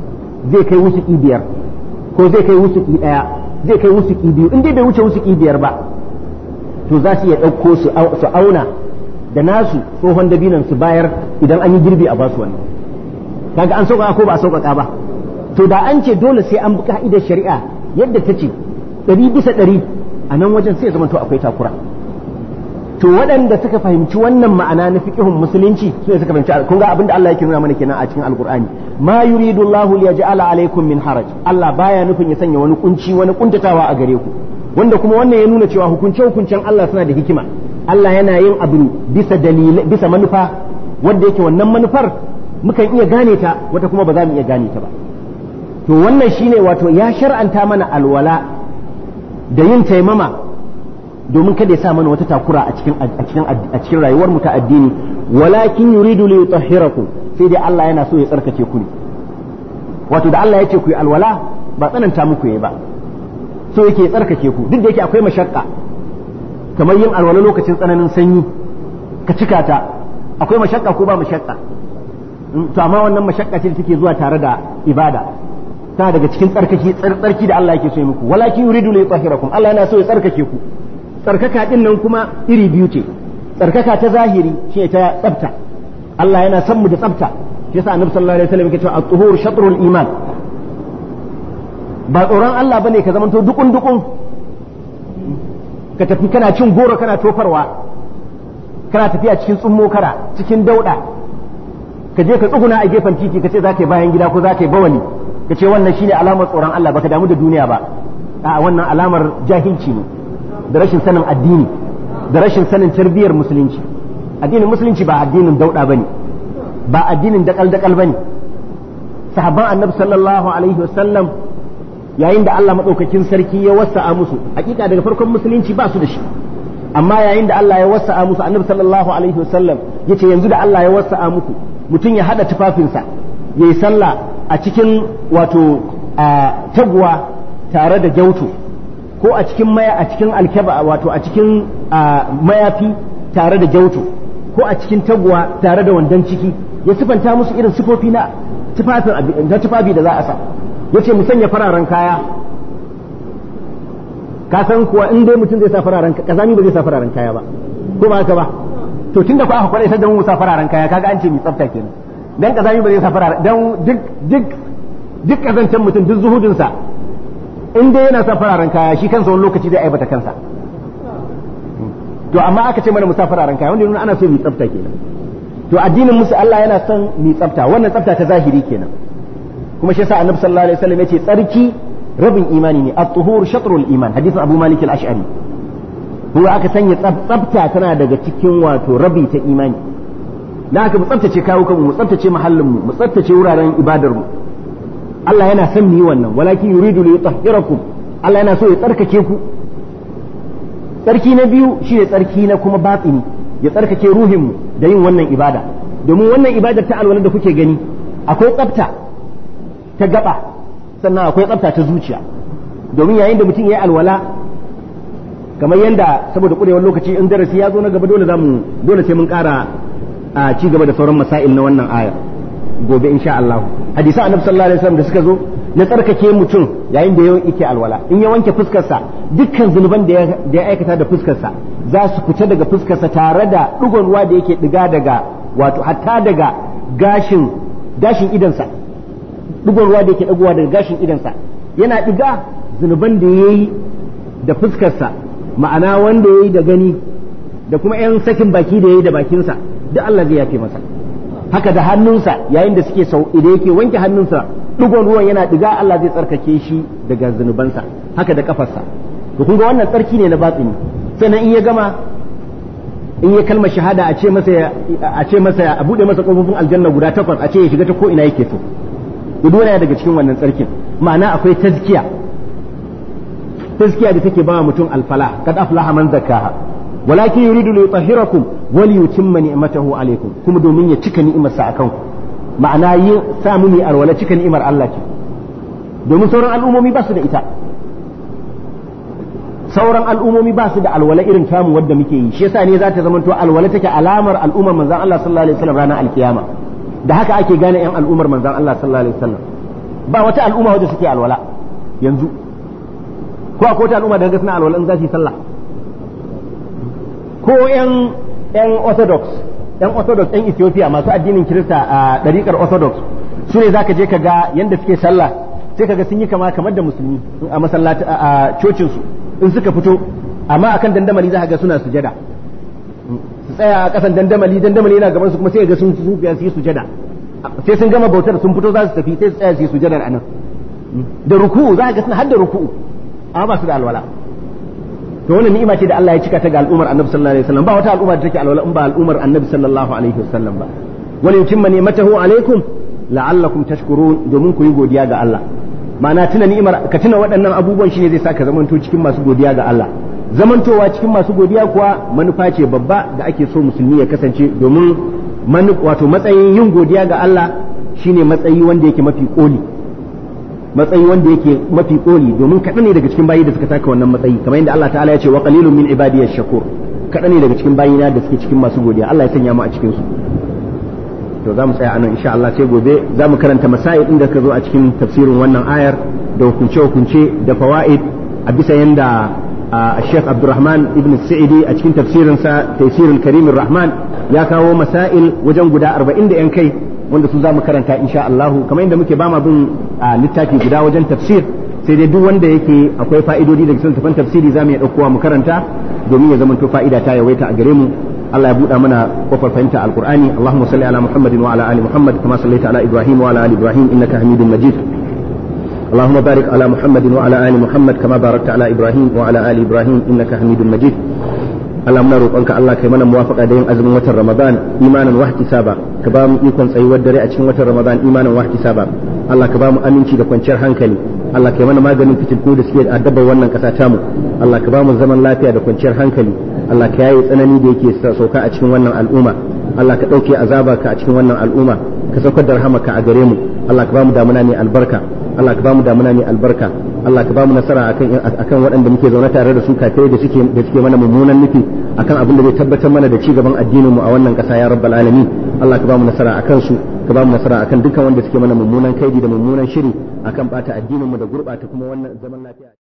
zai kai wusuki biyar ko zai kai wusuki ɗaya zai kai wusuki biyu in dai bai wuce wusuki biyar ba to za su iya ɗauko su auna da nasu tsohon dabinan su bayar idan an yi girbi a basu wannan kaga an sauƙaƙa ko ba a sauƙaƙa ba to da an ce dole sai an bi ka'idar shari'a yadda ta ce ɗari bisa ɗari a nan wajen sai zama to akwai takura to waɗanda suka fahimci wannan ma'ana na fiqhun musulunci su ne suka fahimci kun ga abinda Allah yake nuna mana kenan a cikin alqur'ani ma yuridu Allah li yaj'ala alaykum min haraj Allah baya nufin ya sanya wani kunci wani kuntatawa a gare ku wanda kuma wannan ya nuna cewa hukunce hukuncen Allah suna da hikima Allah yana yin abu bisa dalil bisa manufa wanda yake wannan manufar mukan iya gane ta wata kuma ba za mu iya gane ta ba to wannan shine wato ya shar'anta mana alwala da yin taimama domin kada ya sa mana wata takura a cikin a cikin a cikin rayuwar mu ta addini walakin yuridu li yutahhirakum sai dai Allah yana so ya tsarkake ku ne wato da Allah ya ce ku yi alwala ba tsananta muku yayi ba so yake tsarkake ku duk da yake akwai mashakka kamar yin alwala lokacin tsananin sanyi ka cika ta akwai mashakka ko ba mashakka to amma wannan mashakka ce take zuwa tare da ibada tana daga cikin tsarkaki tsarki da Allah yake so ya muku walakin yuridu li yutahhirakum Allah yana so ya tsarkake ku tsarkaka din nan kuma iri biyu ce tsarkaka ta zahiri shi ta tsafta Allah yana son mu da tsafta shi yasa annabi sallallahu alaihi wasallam yake cewa at-tuhur shatrul iman ba tsoron Allah bane ka zamanto dukun dukun ka tafi kana cin goro kana tofarwa kana tafiya cikin tsummo kara cikin dauda ka je ka tsuguna a gefen titi ka ce za ka yi bayan gida ko za ka yi bawali ka ce wannan shine alamar tsoron Allah baka damu da duniya ba a wannan alamar jahilci ne da rashin sanin addini da rashin sanin tarbiyyar musulunci addinin musulunci ba addinin dauda bane ba addinin dakal dakal bane sahabban annabi sallallahu alaihi wasallam yayin da Allah madaukakin sarki ya wasa'a musu hakika daga farkon musulunci ba su da shi amma yayin da Allah ya wasa'a musu annabi sallallahu alaihi wasallam yace yanzu da Allah ya wasa'a muku mutum ya hada tufafinsa yayi sallah a cikin wato taguwa tare da gyauto ko a cikin maya a cikin alkaba wato a cikin mayafi tare da gyauto ko a cikin taguwa tare da wandon ciki ya sifanta musu irin sifofi na tufafin na tufafi da za a sa yace mu sanya fararen kaya ka san kuwa in dai mutum zai sa fararen kazami ba zai sa fararen kaya ba ko ba haka ba to tunda ku aka kware da mu sa fararen kaya kaga an ce mi tsafta kenan dan kazami ba zai sa fararen dan duk duk duk kazancan mutum duk zuhudin sa in dai yana sa fararen kaya shi kansa wani lokaci zai aibata kansa to amma aka ce mana mu sa fararen kaya wanda nuna ana so mi tsafta kenan to addinin musu Allah yana son mi tsafta wannan tsafta ta zahiri kenan kuma shi yasa annabi sallallahu alaihi wasallam yace tsarki rabin imani ne at-tuhur shatrul iman hadisin abu malik al-ash'ari huwa aka sanya tsafta tana daga cikin wato rabi ta imani dan haka mu tsaftace kawo kanmu mu tsaftace mahallin mu mu tsaftace wuraren ibadar mu Allah yana son mu yi wannan walakin yuridu li yutahhirakum Allah yana so ya tsarkake ku tsarki na biyu shine tsarki na kuma batini ya tsarkake ruhin mu da yin wannan ibada domin wannan ibadar ta alwala da kuke gani akwai tsafta ta gaba sannan akwai tsafta ta zuciya domin yayin da mutum ya yi alwala kamar yadda saboda kurewar lokaci in darasi ya zo na gaba dole zamu dole sai mun kara a ci gaba da sauran masail na wannan aya gobe insha Allah hadisi annabi sallallahu alaihi wasallam da suka zo na tsarkake mutum yayin da yake alwala in ya wanke fuskarsa dukkan zunuban da ya aikata da fuskarsa za su fita daga fuskarsa tare da digon ruwa da yake diga daga wato hatta daga gashin gashin idansa digon ruwa da yake dagowa daga gashin idansa yana diga zunuban da yayi da fuskarsa ma'ana wanda yayi da gani da kuma yan sakin baki da yayi da bakinsa duk Allah zai yafe masa haka da hannunsa yayin da suke sau idan yake wanke hannunsa digon ruwan yana diga Allah zai tsarkake shi daga zunubansa haka da kafarsa to kun ga wannan tsarki ne na batsini sannan in ya gama in ya kalmar shahada a ce masa a ce masa a bude masa kofofin aljanna guda takwas a ce ya shiga ta ko ina yake so duk yana daga cikin wannan tsarkin ma'ana akwai tazkiya tazkiya da take ba mutum alfala kad aflaha man zakkaha walakin yuridu li yutahhirakum wa li yutimma ni'matahu alaykum kuma domin ya cika ni'imarsa akan ku ma'ana yin samu ni alwala cika ni'imar Allah ce domin sauran al'ummomi ba su da ita sauran al'ummomi ba su da alwala irin tamu wadda muke yi shi yasa ne za ta zamanto alwala take alamar al'ummar manzon Allah sallallahu alaihi wasallam ranar alkiyama da haka ake gane yan al'ummar manzon Allah sallallahu alaihi wasallam ba wata al'umma wadda suke alwala yanzu ko akwai wata al'umma da ga suna alwala in za su yi sallah ko yan yan orthodox yan orthodox yan Ethiopia masu addinin Kirista a ɗariƙar orthodox su ne zaka je ka ga yanda suke sallah sai kaga sun yi kama kamar da musulmi a masallaci a cocin su in suka fito amma akan dandamali za ka ga suna sujada su tsaya a kasan dandamali dandamali yana gaban su kuma sai ga sun sufiya su yi sujada sai sun gama bautar sun fito za su tafi sai su tsaya su yi sujadar anan da ruku'u za ka ga suna har da ruku'u amma ba su da alwala to wannan ni'ima ce da Allah ya cika ta ga al'ummar Annabi sallallahu alaihi wasallam ba wata al'umma da take alwala in ba al'ummar Annabi sallallahu alaihi wasallam ba wani yutimma ni'matahu alaikum la'allakum tashkurun domin ku yi godiya ga Allah ma'ana tuna ni'imar ka tuna waɗannan abubuwan shine zai saka zamanto cikin masu godiya ga Allah zamantowa cikin masu godiya kuwa manufa ce babba da ake so musulmi ya kasance domin wato matsayin yin godiya ga Allah shine matsayi wanda yake mafi koli matsayi wanda yake mafi koli domin kaɗan ne daga cikin bayi da suka taka wannan matsayi kamar yadda Allah ta'ala ya ce wa qalilun min ibadiyash shakur kaɗan ne daga cikin bayina da suke cikin masu godiya Allah ya sanya mu a cikin su to za mu tsaya anan insha Allah sai gobe za mu karanta masail inda ka zo a cikin tafsirin wannan ayar da hukunce-hukunce da fawaid a bisa yanda Sheikh Abdulrahman ibn Sa'idi a cikin tafsirinsa Tafsirul Karim Rahman ya kawo masail wajen guda 40 da yan kai wanda su za mu karanta insha Allah kamar yadda muke ba ma bin littafi guda wajen tafsir sai dai duk wanda yake akwai fa'idodi daga cikin tafan tafsiri za mu iya ɗaukowa mu karanta domin ya zamanto fa'ida ta yawaita a gare mu Allah ya buɗa mana kofar fahimta alqur'ani Allahumma salli ala Muhammadin wa ala ali Muhammad kama sallaita ala Ibrahim wa ala ali Ibrahim innaka Hamidum Majid اللهم بارك على محمد وعلى آل محمد كما باركت على إبراهيم وعلى آل إبراهيم إنك حميد مجيد اللهم نروقك الله كي منا موافقة دين أزم وتر رمضان إيمانا واحتسابا كبام يكون سيوى الدري أتشن وتر رمضان إيمانا واحتسابا الله كبام أمينشي دكوان شر هنكلي Allah kai mana maganin fitilku da suke addaba wannan kasa tamu Allah ka ba mu zaman lafiya da kwanciyar hankali Allah ka yaye tsanani da yake sauka a cikin wannan al'umma Allah ka ɗauke azaba ka a cikin wannan al'umma ka saukar da rahamaka a gare mu Allah ka ba mu damuna mai albarka Allah ka ba mu damuna mai albarka Allah ka ba mu nasara akan akan waɗanda muke zaune tare da su kafirai da suke da suke mana mummunan nufi akan abin da zai tabbatar mana da ci gaban addinin mu a wannan ƙasa ya rabbal alamin Allah ka ba mu nasara akan su ka ba mu nasara akan dukkan wanda suke mana mummunan kaidi da mummunan shiri akan bata addinin mu da gurbata kuma wannan zaman lafiya